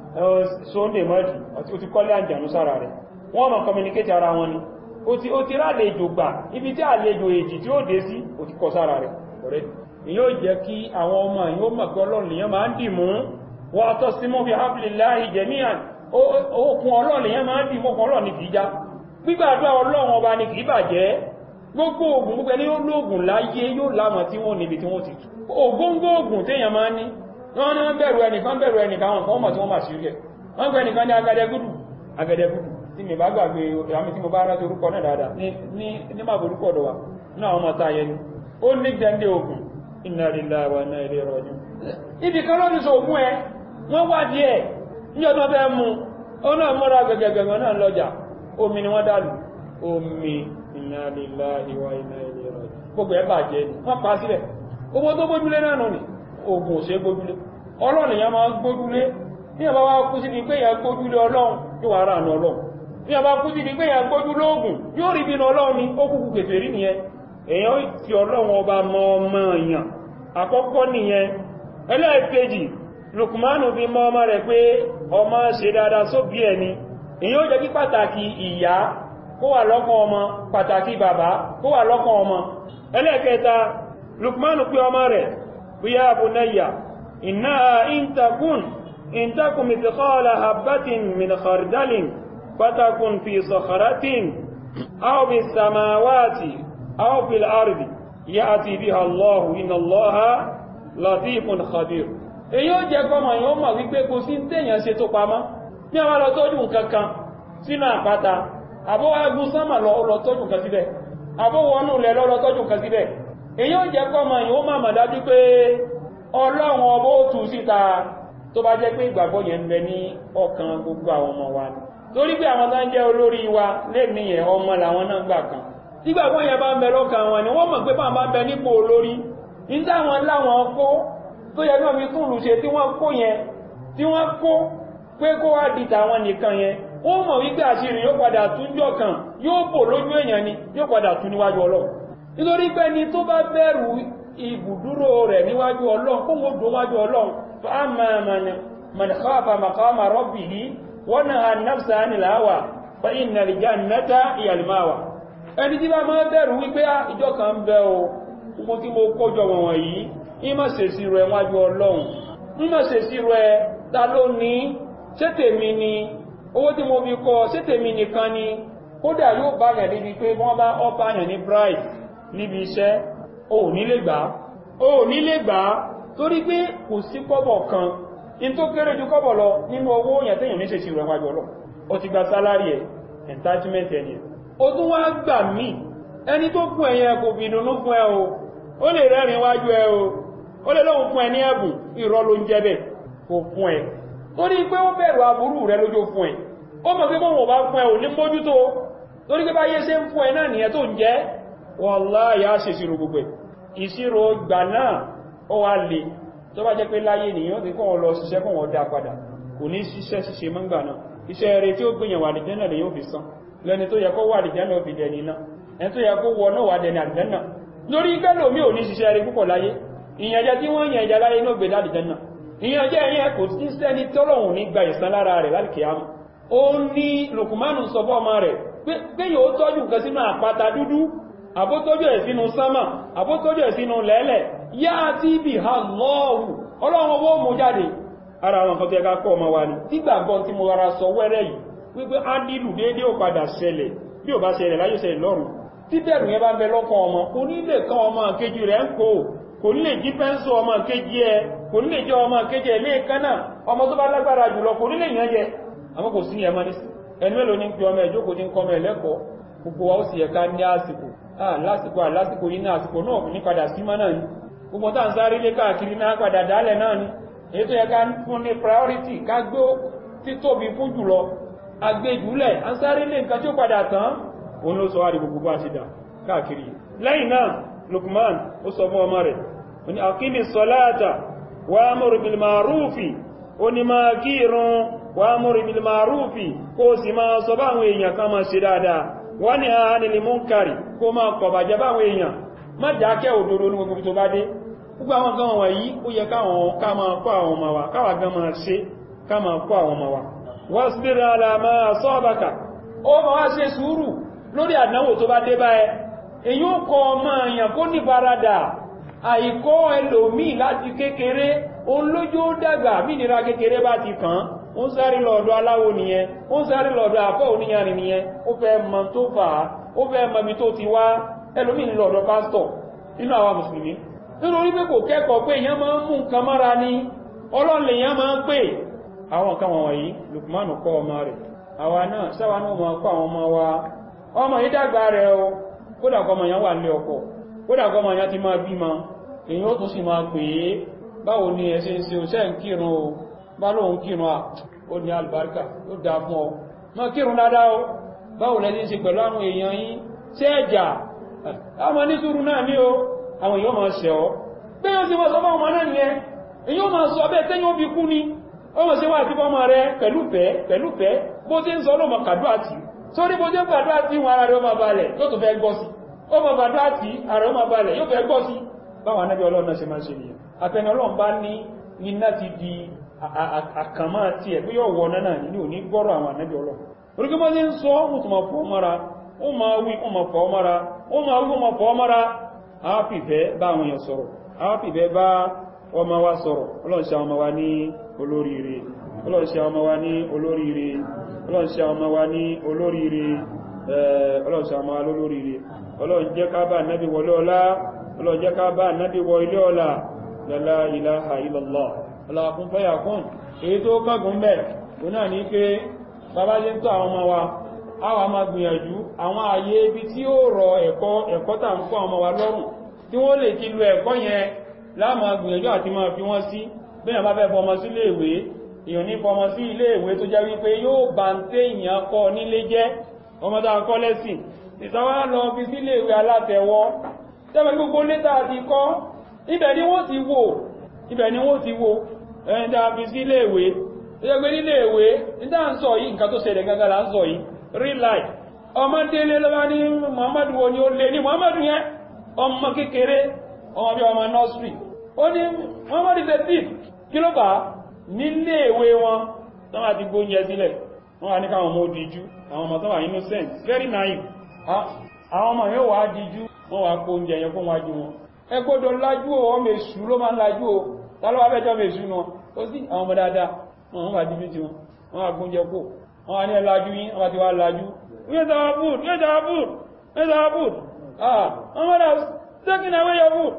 Speaker 2: sunday mọ́dì ó ti kọ́lé àjànú sára rẹ̀ wọ́n máa communicate ara wọn ni ó ti ó ti rálejò gbà ibi tí àlejò èjì tí ó dé sí ó ti kọ sára rẹ̀ ọ̀rẹ́ yóò jẹ́ kí àwọn ọmọ yóò mọ̀ pé ọlọ́run lèyàn máa ń dì mú wọ́n tọ́ sí mọ́ fi hablillahi jami'an okùn ọlọ́run lèyàn máa ń dì mọ́ ọlọ́run ní kìí já gbígbàdúrà ọlọ́run ọba ní kìí bàjẹ́ gbogbo ogun gbogbo ẹni yóò lóògùn láyé yóò lámọ̀ tí wọ́n níbi tí wọ́n ti tù ògóngó ogun téèyàn máa ń ní wọ́n ní wọ́n bẹ̀rù ẹnìkan bẹ̀rù ẹnìkan wọn kan mọ̀ tí wọ́n máa sí rí ẹ̀ wọ́n gbẹ̀ ẹnìkan ní agẹdẹgúdù agẹdẹgúdù tí mi bá gbàgbé àmì tí mo bá rántí orúkọ náà dáadáa ní máa borúkọ ọ̀dọ̀ wa ní àwọn ọmọ táyẹ ni ó ní gbẹ̀ndé ogun inna lillahi wa inna ilayhi raji'un ibi kan lọ́dún sọ ògùn ẹ wọ́n wá díẹ̀ ní ọdún ọbẹ̀ mú ó náà mọ́ra gẹ̀gẹ̀gẹ̀gẹ̀ náà lọ́jà omi ni wọ́n dàlù omi inna lillahi wa inna ilayhi raji'un gbogbo ẹ bàjẹ́ ni wọ́n pa sílẹ̀ owó tó gbójúlé náà nù ni ogun ò ṣe gbójúlé ọlọ́run èèyàn máa gbójúlé ní ọba wá kú sí ni pé èèyàn gbójúlé ọlọ́run yóò wá ránà ọlọ́run ní ọba kú sí ni pé èèyàn gbójúlé ogun yóò rí bínú ọlọ́run ni ó kúkú kèfèrí nìyẹn èèyàn fi ọlọ́run ọba mọ ọmọ èèyàn àkọ́kọ́ nìyẹn ẹlẹ́ẹ̀kejì Lukmanu fi mọ́ ọmọ rẹ̀ pé ọmọ ṣe dáadáa sóbí ẹni èèyàn ó jẹ́ kí pàtàkì ìyá kó wà lọ́kàn ọmọ pàtàkì bàbá kó wà lọ́kàn ọmọ ẹlẹ́ẹ̀kẹta Lukmanu pé ọmọ rẹ̀ ya bunayya innaha in takun in takun mithqala habatin min khardalin fatakun fi sakharatin aw bis samawati aw fil ardi ya'ti biha Allah inna Allaha latifun khabir èyí ó jẹ́ kọmọ̀ yóò mọ̀ wípé kò sí tèèyàn ṣe tó pamọ́ ní àwọn lọ tọ́jú nǹkan kan sínú àpáta àbówá gún sánmà lọ lọ tọ́jú nǹkan síbẹ̀ àbówọnú lẹ lọ lọ tọ́jú nǹkan síbẹ̀ èyí ó jẹ́ kọmọ̀ yóò mọ̀ mọ̀ dájú pé ọlọ́run ọbọ̀ ó tú síta tó bá jẹ́ pé ìgbàgbọ́ yẹn ń bẹ ní ọkàn gbogbo àwọn ọmọ wa ni torí pé àwọn tán jẹ́ olórí wa lè níyẹn ọmọ làwọn náà gbà kan nígbàgbọ́ yẹn bá ń bẹ lọ́kàn wọn ni wọ́n mọ̀ pé báwọn bá ń bẹ nípò olórí nígbà wọn láwọn kó tó yẹ náà fi túnlù ṣe tí wọ́n kó yẹn tí wọ́n kó pé kó wá di tàwọn nìkan yẹn ó mọ̀ wípé àṣírí yóò padà túnjọ́ kan yóò bò lójú èèyàn ni yóò padà tún níwájú ọlọ́run nítorí pé ni tó bá bẹ̀rù ibùdúró rẹ̀ níwájú ọlọ́run kó wọ́n dùn wájú ọlọ́run fa'amma man khafa maqama rabbihi wa naha an-nafsa 'anil hawa fa inna al-jannata hiya al-ma'wa ẹni tí bá máa bẹ̀rù wípé ìjọ kan bẹ o gbogbo tí mo kójọ wọ̀n yìí ìmọ̀ sèsì rẹ̀ wájú ọlọ́run ìmọ̀ sèsì rẹ̀ ta ló ní ṣé tèmi ni owó tí mo fi kọ́ ṣé tèmi nìkan ni kódà yóò bá yàn débi pé wọ́n bá ọ́pá yàn ní bride níbi iṣẹ́ o ò nílé gbà o ò nílé gbà torí pé kò sí kọ́bọ̀ kan in tó kéré ju kọ́bọ̀ lọ nínú owó yàn tẹ́yàn ní ṣèṣì rẹ̀ wájú ọlọ́ o ti gba sálárì ẹ̀ entitlement ẹni o tún wá gbà mí ẹni tó fún ẹ̀yẹn kò fi ìdùnnú fún ẹ o ó lè rẹ́rìn wájú ẹ o ó lè lóhun fún ẹ ní ẹ̀bùn ìrọ́ ló ń jẹ́ bẹ̀ kò fún ẹ torí pé ó bẹ̀rù aburú rẹ lójó fún ẹ ó mọ̀ pé bọ́wọ̀ bá fún ẹ ò ní mójútó torí pé bá yé ṣe ń fún ẹ náà nìyẹn tó ń jẹ́ wallahi á ṣe ìṣirò gbogbo ẹ̀ ìṣirò gbà náà ó wá lè tó bá jẹ́ pé láyé nìyàn ti kọ́ wọn lọ ṣiṣẹ́ kọ́ wọn dá padà kò ní ṣiṣẹ́ ṣiṣe mọ́ngbà náà iṣẹ́ rẹ̀ tí ó gbìyàn wà dìjẹ́ náà lè yóò fi san lẹ́ni tó yẹ kó wà dìjẹ́ náà fi dẹni náà ẹni tó yẹ kó wọ náà wà dẹni àdìjẹ́ náà lórí kẹ́lò mi ò ní ṣiṣẹ́ rẹ̀ púpọ̀ láyé ìyànjẹ tí wọ́n yàn ìjà láyé náà gbé dádìjẹ́ náà ìyànjẹ yẹn kò sí sẹ́ni tọ́lọ̀hùn ní gba ìsan lára rẹ̀ láti kìámù ó ní Lùkùmánù sọ fọ́ ọmọ rẹ̀ pé yóò tọ́jú nǹkan sínú àpáta dúdú àbótójú ẹ̀ sínú sánmà àbótójú ẹ̀ sínú lẹ́lẹ̀ yá tí bí ha lọ́ọ̀wù ọlọ́run owó mú jáde ara àwọn kan tó ẹka kọ́ ọmọ wa ní nígbàgbọ́ tí mo rárá sọ wẹ́rẹ́ yìí wípé á nílù déédé ò padà ṣẹlẹ̀ bí ò bá ṣẹlẹ̀ láyé ṣẹlẹ̀ lọ́run tí bẹ̀rù yẹn bá ń bẹ lọ́kàn ọmọ kò ní lè kán ọmọ kejì rẹ̀ ń kó kò ní lè jí pẹ́ńsù ọmọ kejì ẹ kò ní lè jẹ́ ọmọ kejì ẹ lé kánà ọmọ tó bá lágbára jùlọ kò ní lè yàn jẹ àmọ́ kò sí yẹn mọ́ ní ẹnu mélòó ní pé ọmọ ẹ̀jókòó ti ń kọ́ ọmọ ẹ̀lẹ́kọ̀ọ́ gbogbo wa ó sì ẹ̀ka ní àsìkò lásìkò àlásìkò yìí ní àsìkò náà ní padà sí mọ́ náà ni gbogbo tá ń sáré lé káàkiri náà padà dálẹ̀ náà ni èyí tó yẹ ká fún ní priority ká gbé títóbi fún jùlọ agbéjúlẹ̀ ń sáré lé nǹkan tí ó padà tán òun ló sọ wá di gbogbo bá ti dà káàkiri lẹ́yìn náà Lukman ó sọ fún ọmọ rẹ̀ ó ní akimi sọláàtà wà amúrù bil ma'rufi ó ní máa kírun wà amúrù bil ma'rufi kó sì máa sọ báwọn èèyàn kan máa ṣe dáadáa wọ́n ni a nílì múnkàrí kó máa kọ̀bàjẹ́ báwọn èèyàn má dákẹ́ òdodo ní gbogbo tó bá dé gbogbo àwọn gan wọ̀nyí ó yẹ káwọn ká máa kọ́ àwọn ọmọ wa káwà gan máa ṣe ká máa kọ́ àwọn ọmọ wa wasbir ala ma asabaka ó ma wá ṣe sùúrù lórí àdánwò tó bá dé bá ẹ èyí ó kọ ọmọ èèyàn kó ní farada àìkọ́ ẹlòmíì láti kékeré òun lójú ó dàgbà mí nira kékeré bá ti kàn án ó ń sáré lọ́dọ̀ aláwo nìyẹn ó ń sáré lọ́dọ̀ àfọ́ oníyanrìn nìyẹn ó fẹ́ mọ̀ tó fà á ó fẹ́ mọ̀ bí tó ti wá ẹlòmíì lọ́dọ̀ pásítọ̀ nínú àwa mùsùlùmí nítorí pé kò kẹ́kọ̀ọ́ pé èèyàn máa ń mú nǹkan mọ́ra ní ọlọ́lẹ̀ èèyàn máa ń pè àwọn nǹkan wọ̀nyí Lukmanu kọ́ ọmọ rẹ̀ àwa náà sáwa náà máa kọ́ àwọn ọmọ wa ọmọ yìí dàgbà rẹ̀ o kódà kọ́ ọmọ yẹn wà lé ọkọ kódà kọ́ ọmọ yẹn ti máa bímọ èyí ó tún sì máa pè é báwo ni ẹ ṣe ń ṣe òṣẹ́ ń kírun o bá lóun kírun à ó ní albarka ó dá fún ọ ma kírun dáadáa o báwo lẹ́ni ṣe pẹ̀lú àwọn èèyàn yìí ṣe ẹjà ọmọ ní sùúrù náà ní o àwọn èèyàn máa ṣẹ̀ ọ́ pé ó sì wọ́n sọ fọ́mọ náà nìyẹn èyí ó máa sọ bẹ́ẹ̀ tẹ́yìn ó fi kú ni ó mọ̀ sí wà sí fọ́mọ rẹ pẹ̀lú fẹ́ pẹ̀lú fẹ́ bó ti ń sọ ló mọ̀ kàdúrà tì sórí bó ti ń kàdúrà tì wọn ara rẹ ó máa balẹ̀ yóò tó fẹ́ gbọ́ sí ó mọ̀ kàdúrà tì ara ó máa balẹ̀ yóò fẹ́ gbọ́ sí báwọn anábì ọlọ́run náà ṣe máa ń ṣe nìyẹn àtẹni ọlọ́run bá ní iná ti di àkàmá tí ẹ̀ pé yóò wọ náà ní òní gbọ́rọ̀ àwọn ànábì ọlọ́run orí mọ́ ní ń sọ ó tún máa fọ́ mọ́ra ó máa wí ó máa fọ́ mọ́ra ó máa wí ó máa fọ́ mọ́ra àápìfẹ́ bá àwọn èèyàn sọ̀rọ̀ àápìfẹ́ bá ọmọ wa sọ̀rọ̀ ọlọ́run ṣe àwọn ọmọ wa ní olóríire ọlọ́run ṣe àwọn ọmọ wa ní olóríire ọlọ́run ṣe àwọn ọmọ wa ní olóríire ọlọ́run ṣe àwọn ọmọ wa lólóríire ọlọ́run jẹ́ ká bá ànábì wọlé ọlá ọlọ́run jẹ́ ká bá ànábì wọ ilé ọlá la ilaha illallah aláàkún fẹ́yà kún èyí tó kọ́gùn bẹ̀ tó náà ní pé bàbá jẹ́ tó àwọn ọmọ wa àwa máa gbìyànjú àwọn ààyè ibi tí ó rọ ẹ̀kọ́ ẹ̀kọ́ tà ń kọ́ ọmọ wa lọ́rùn tí wọ́n lè ti lo ẹ̀kọ́ yẹn láàmà gbìyànjú àti máa fi wọ́n sí bẹ́yàn bá fẹ́ fọmọ sí ilé ìwé èèyàn ní fọmọ sí ilé ìwé tó jẹ́ wípé yóò bá ń tẹ́ èèyàn kọ́ nílé jẹ́ ọmọ tá a kọ́ lẹ́sìn ìsáwá lọ fi sí ilé ìwé alátẹ̀wọ́ tẹ́wẹ́ gbogbo létà ti kọ́ ibẹ̀ ni wọ́n ti wò ibẹ̀ ni wọ́n ti wò ẹni tá a fi sí iléèwé tó yẹ pé níléèwé níta ń sọ yìí nǹkan tó ṣẹlẹ̀ gangan là ń sọ yìí real life ọmọ délé lọ́wọ́ ní muhammadu wo ni ó lé ní muhammadu yẹn ọmọ kékeré ọmọ bí ọmọ nursery ó ní muhammadu ṣe tí kí ló bá níléèwé wọn tó wà ti gbóúnjẹ sílẹ̀ wọ́n wà ní káwọn ọmọ òdìjú àwọn ọmọ tó wà innocent very naive àwọn ọmọ yóò wá díjú wọ́n wá kó oúnjẹ yẹn fún wájú wọn ẹ gbọ́dọ̀ lájú o ọmọ èṣù ló máa ń lájú o tálọ́wà bẹ́jọ́ ọmọ èṣù náà ó sí àwọn ọmọ dáadáa wọn wọ́n bá díjú tí wọn wọ́n agbóúnjẹ kó wọ́n wá ní ẹlájú yín wọ́n ti wá lájú where's our food where's our food where's our food ah someone has taken away your food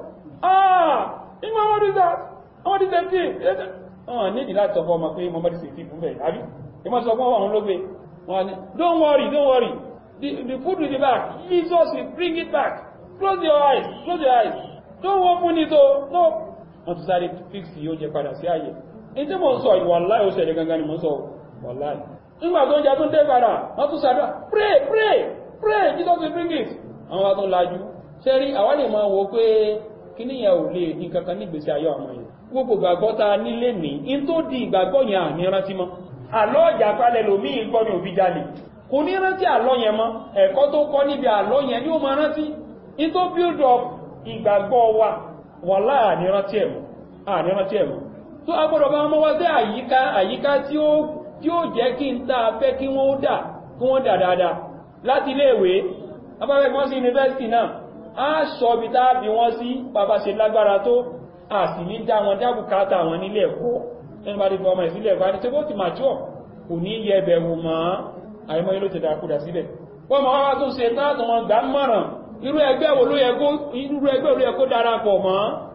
Speaker 2: ah ìgbà what is that what is the thing wọ́n nídìí láti sọ fún ọmọ pé mọ́mọ́dé sì ti fún bẹ̀ àbí ìmọ̀ sọ fún ọmọ ló gbé wọ́n ní don't worry don't worry the, the food will be back Jesus will bring it back close your eyes close your eyes don't open it o no wọ́n ti sáré fix yóò jẹ padà sí ààyè ní tí mo ń sọ ìwàláì ó ṣẹlẹ̀ gangan ni mo ń sọ wàláì nígbà tó ń jẹ tó ń dé padà wọ́n tún sàdọ́ pray pray pray Jesus will bring it àwọn wa tó lajú ṣe rí àwa lè máa wo pé kí níyàn ò lè ní kankan ní ìgbésí ayé ọmọ yẹn gbogbo ìgbàgbọ́ ta nílé ní in tó di ìgbàgbọ́ yẹn àní rántí mọ́ àlọ́ ìjà palẹ̀ lòmí ìgbọ́ ní òbí jalè kò ní rántí àlọ́ yẹn mọ́ ẹ̀kọ́ tó kọ́ níbi àlọ́ yẹn yóò máa rántí in tó build up ìgbàgbọ́ wa wàlá àní rántí ẹ̀mọ́ àní rántí ẹ̀mọ́ tó agbọ́dọ̀ bá wọ́n wá sí àyíká àyíká tí ó tí ó jẹ́ kí n tá a fẹ́ kí wọ́n dà kí wọ́n dà dáadáa láti iléèwé abáfẹ́ wọ́n sí yunifásitì náà á sọ bí tá a bí wọ́n sí bàbá ṣe lágbára tó a sì ní dá wọn dábùkátà wọn nílé ẹ̀kọ́ ẹni bá dé fi ọmọ ìsílẹ̀ ẹ̀kọ́ àti tí ó ti mature kò ní yẹ ẹbẹ̀ wò mọ́ àìmọ́ ilé ti dàkúdà síbẹ̀ wọ́n mọ̀ wá tó ṣe táàtù wọn gbà mọ̀ràn irú ẹgbẹ́ wo ló yẹ kó irú ẹgbẹ́ wo ló yẹ kó darapọ̀ mọ́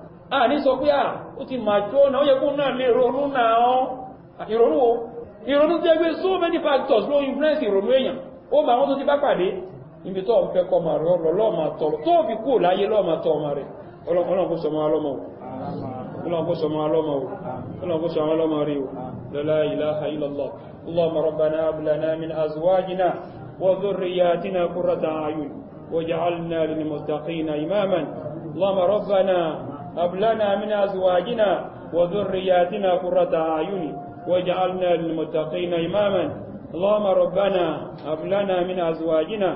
Speaker 2: a ní sọ pé à ó ti mature náà ó yẹ kó náà lè ronú náà ìrònú wo ìrònú jẹ́ pé so many factors ló influence ìrònú èèyàn ó ma wọ́n tó ti bá pàdé níbi tó ń fẹ́ kọ́ ma rẹ̀ ọ̀rọ̀ lọ́ọ̀mà tọ̀rọ̀ tó fi kú láyé lọ́ọ̀mà tọ́ ọmọ rẹ̀ ọlọ́run kó sọmọ alọ́mọ ọlọ́run kó sọmọ alọ́mọ ọlọ́run kó sọmọ alọ́mọ rí o la ilaha illallah اللهم ربنا هب لنا من ازواجنا وذرياتنا قرة اعين واجعلنا للمتقين اماما اللهم ربنا هب لنا من ازواجنا وذرياتنا قرة اعين واجعلنا للمتقين إماما اللهم ربنا هب لنا من أزواجنا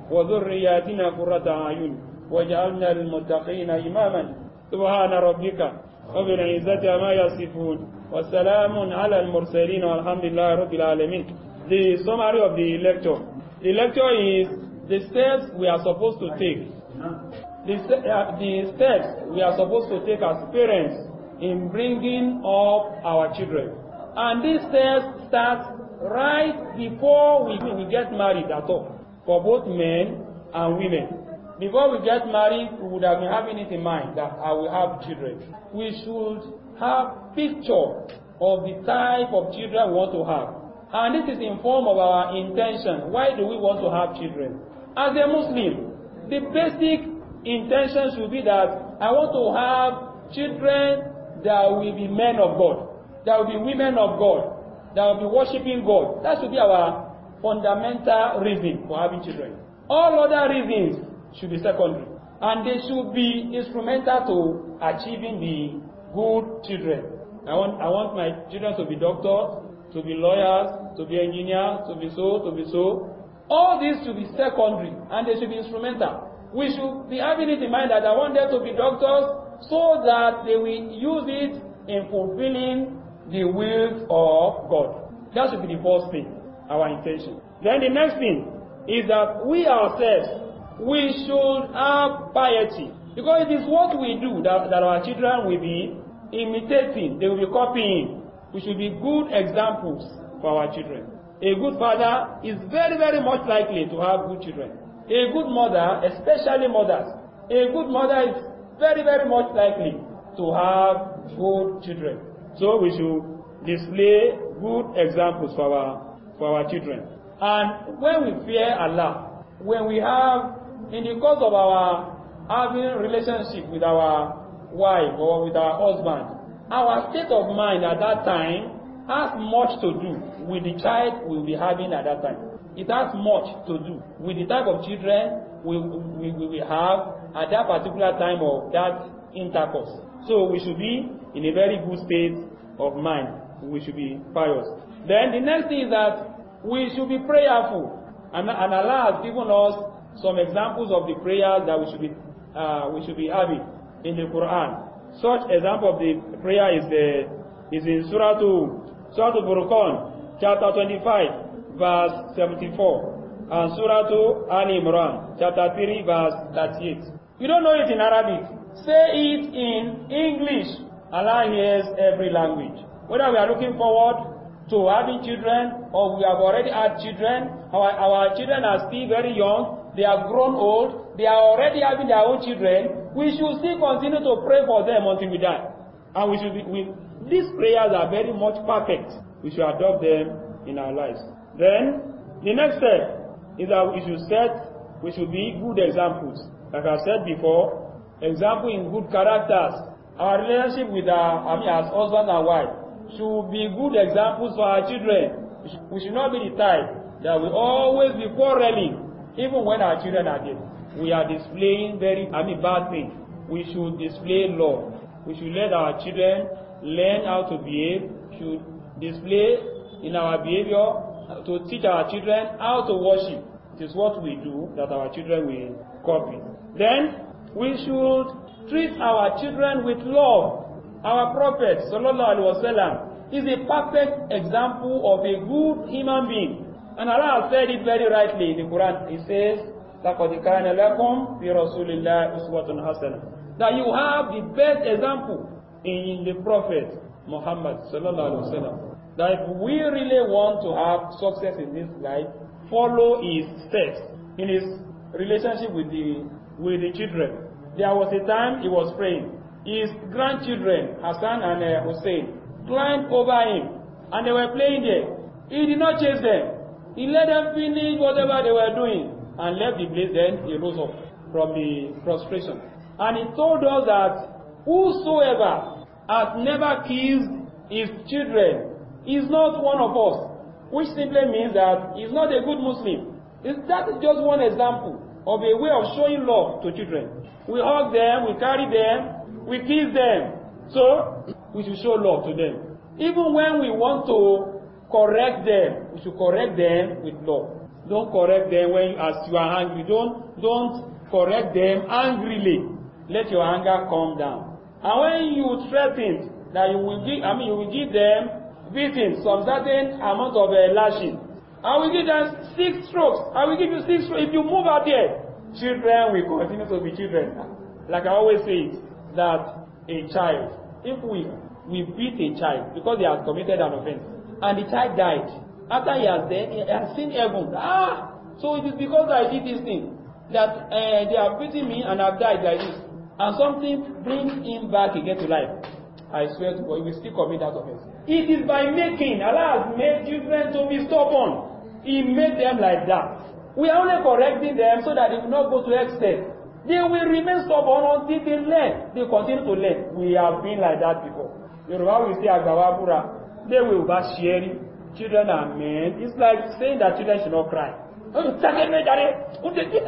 Speaker 2: وذرياتنا قرة أعين واجعلنا للمتقين إماما سبحان ربك رب العزة ما يصفون والسلام على المرسلين والحمد لله رب العالمين The summary of the lecture. The lecture is the steps we are supposed to take. The, uh, the steps we are supposed to take as parents in bringing up our children. And these steps start right before we, we get married at all, for both men and women. Before we get married, we would have been having it in mind that I will have children. We should have picture of the type of children we want to have. And this is in form of our intention. Why do we want to have children? As a Muslim, the basic intention should be that I want to have children that will be men of God there will be women of God that will be worshiping God. That should be our fundamental reason for having children. All other reasons should be secondary. And they should be instrumental to achieving the good children. I want, I want my children to be doctors, to be lawyers, to be engineers, to be so, to be so. All these should be secondary and they should be instrumental. We should be having it in mind that I want them to be doctors so that they will use it in fulfilling the will of God. That should be the first thing, our intention. Then the next thing is that we ourselves, we should have piety. Because it is what we do that, that our children will be imitating, they will be copying. We should be good examples for our children. A good father is very, very much likely to have good children. A good mother, especially mothers, a good mother is very, very much likely to have good children. So we should display good examples for our, for our children. And when we fear Allah, when we have, in the course of our having relationship with our wife or with our husband, our state of mind at that time has much to do with the child we'll be having at that time. It has much to do with the type of children we, we, we will have at that particular time of that intercourse. So we should be in a very good state of mind. We should be pious. Then the next thing is that we should be prayerful. And, and Allah has given us some examples of the prayers that we should be, uh, we should be having in the Quran. Such example of the prayer is, the, is in Surah, to, Surah Al-Furqan, chapter 25, verse 74. And Surah to Ali Imran, chapter 3, verse 38. You don't know it in Arabic. Say it in English. Allah hears every language. Whether we are looking forward to having children or we have already had children, our, our children are still very young, they are grown old, they are already having their own children, we should still continue to pray for them until we die. And we should be, we, these prayers are very much perfect. We should adopt them in our lives. Then, the next step is that we should set, we should be good examples. Like I said before, example in good characters. Our relationship with our, I mean, as husband and wife should be good examples for our children. We should, we should not be the type that will always be quarreling, even when our children are there. We are displaying very, I mean, bad things. We should display love. We should let our children learn how to behave, should display in our behavior to teach our children how to worship. It is what we do that our children will copy. Then we should treat our children with love. Our Prophet sallallahu alaihi wasallam is a perfect example of a good human being. And Allah has said it very rightly in the Quran. He says, لَقَدْ كَانَ لَكُمْ فِي رَسُولِ اللَّهِ أُسْوَةٌ حَسَنَةٌ That you have the best example in the Prophet Muhammad sallallahu alaihi wasallam. That if we really want to have success in this life, follow his steps in his relationship with the with the children. There was a time he was praying. His grandchildren, Hassan and uh, Hussein, climbed over him and they were playing there. He did not chase them. He let them finish whatever they were doing and left the place. Then he rose up from the prostration. And he told us that whosoever has never kissed his children is not one of us, which simply means that he's not a good Muslim. It's, that is just one example of a way of showing love to children. We hug them, we carry them, we kiss them. So, we should show love to them. Even when we want to correct them, we should correct them with love. Don't correct them when as you are angry. Don't don't correct them angrily. Let your anger calm down. And when you threaten that you will give, I mean, you will give them beating, some certain amount of uh, lashing. I will give them six strokes. I will give you six strokes. If you move out there, children will continue to be children. Like I always say it, that a child, if we we beat a child because they have committed an offense, and the child died, after he has dead, he has seen heaven. Ah, so it is because I did this thing that uh, they have beaten me and I've died like this, and something brings him back again to life. I swear to God, he will still commit that offense. It is by making. Allah has made children to be stubborn. He made them like that. We are only correcting them so that they will not go to excess. They will remain stubborn until they learn. They continue to learn. We have been like that before. Yoruba will say Agbawabura. They will bash sharing. Children are men. It's like saying that children should not cry. Take me, daddy.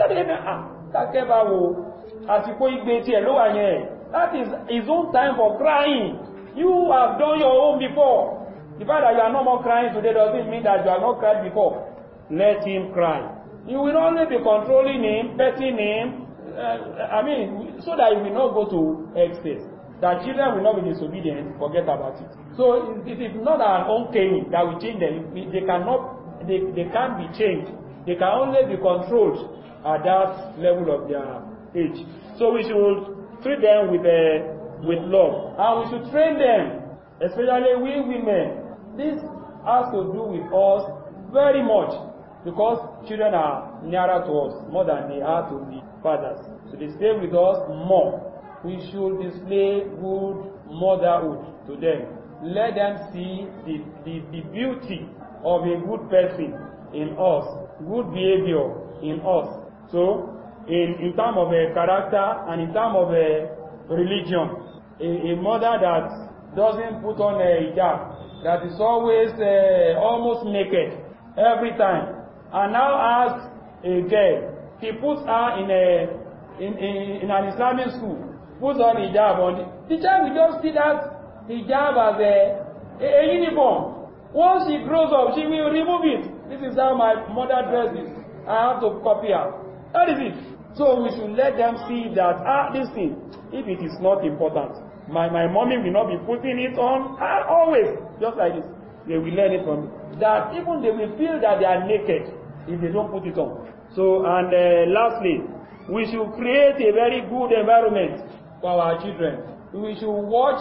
Speaker 2: Take báwo. Àsìkò igbe tiẹ̀ ló wà yẹn. That is his own time for crying. You have done your own before. The fact that you are no more crying today doesn't mean that you have not cried before. Let him cry. You will only be controlling him, petting him, uh, I mean, so that he will not go to excess. That children will not be disobedient, forget about it. So it is not our own caning that will change them. They cannot, they, they can't be changed. They can only be controlled at that level of their age. So we should treat them with, uh, with love. And we should train them, especially we women. This has to do with us very much because children are nearer to us more than they are to the fathers. So they stay with us more. We should display good motherhood to them. Let them see the, the, the beauty of a good person in us, good behavior in us. So, in, in terms of a character and in terms of a religion, a, a mother that doesn't put on a hijab, that is always uh, almost naked every time, and now ask a girl, he puts her in a in, in, in an Islamic school, puts on hijab on the, the child will just see that hijab as a, a, a uniform. Once she grows up, she will remove it. This is how my mother dresses. I have to copy her. That is it. So we should let them see that, ah, this thing, if it is not important, my, my mommy will not be putting it on, ah, always, just like this. They will learn it from me. That even they will feel that they are naked if they don't put it on. So, and uh, lastly, we should create a very good environment for our children. We should watch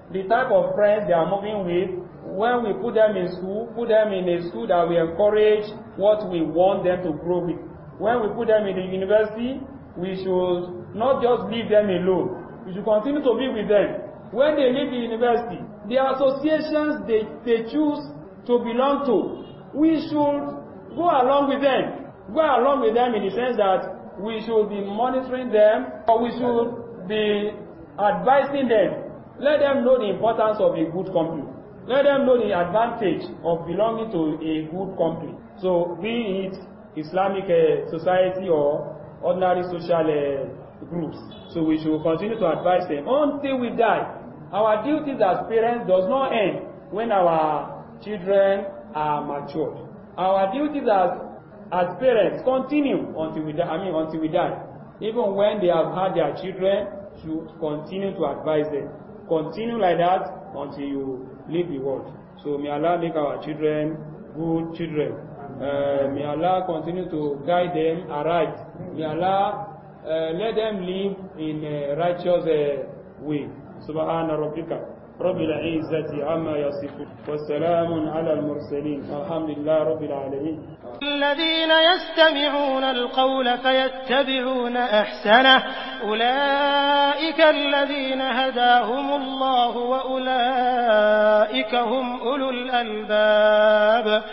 Speaker 2: the type of friends they are moving with, when we put them in school, put them in a school that we encourage what we want them to grow with. When we put them in the university, we should not just leave them alone. We should continue to be with them. When they leave the university, the associations they, they choose to belong to, we should go along with them. Go along with them in the sense that we should be monitoring them or we should be advising them. Let them know the importance of a good company. Let them know the advantage of belonging to a good company. So be it Islamic uh, society or ordinary social uh, groups. So we should continue to advise them until we die. Our duties as parents does not end when our children are matured. Our duties as as parents continue until we die. I mean until we die. Even when they have had their children, should continue to advise them. Continue like that until you leave the world. So may Allah make our children good children. Uh, may Allah continue to guide them aright. May Allah uh, let them live in a righteous uh, way. سبحان ربك رب العزة عما يصفون والسلام على المرسلين والحمد لله رب العالمين
Speaker 1: الذين يستمعون القول فيتبعون أحسنه أولئك الذين هداهم الله وأولئك هم أولو الألباب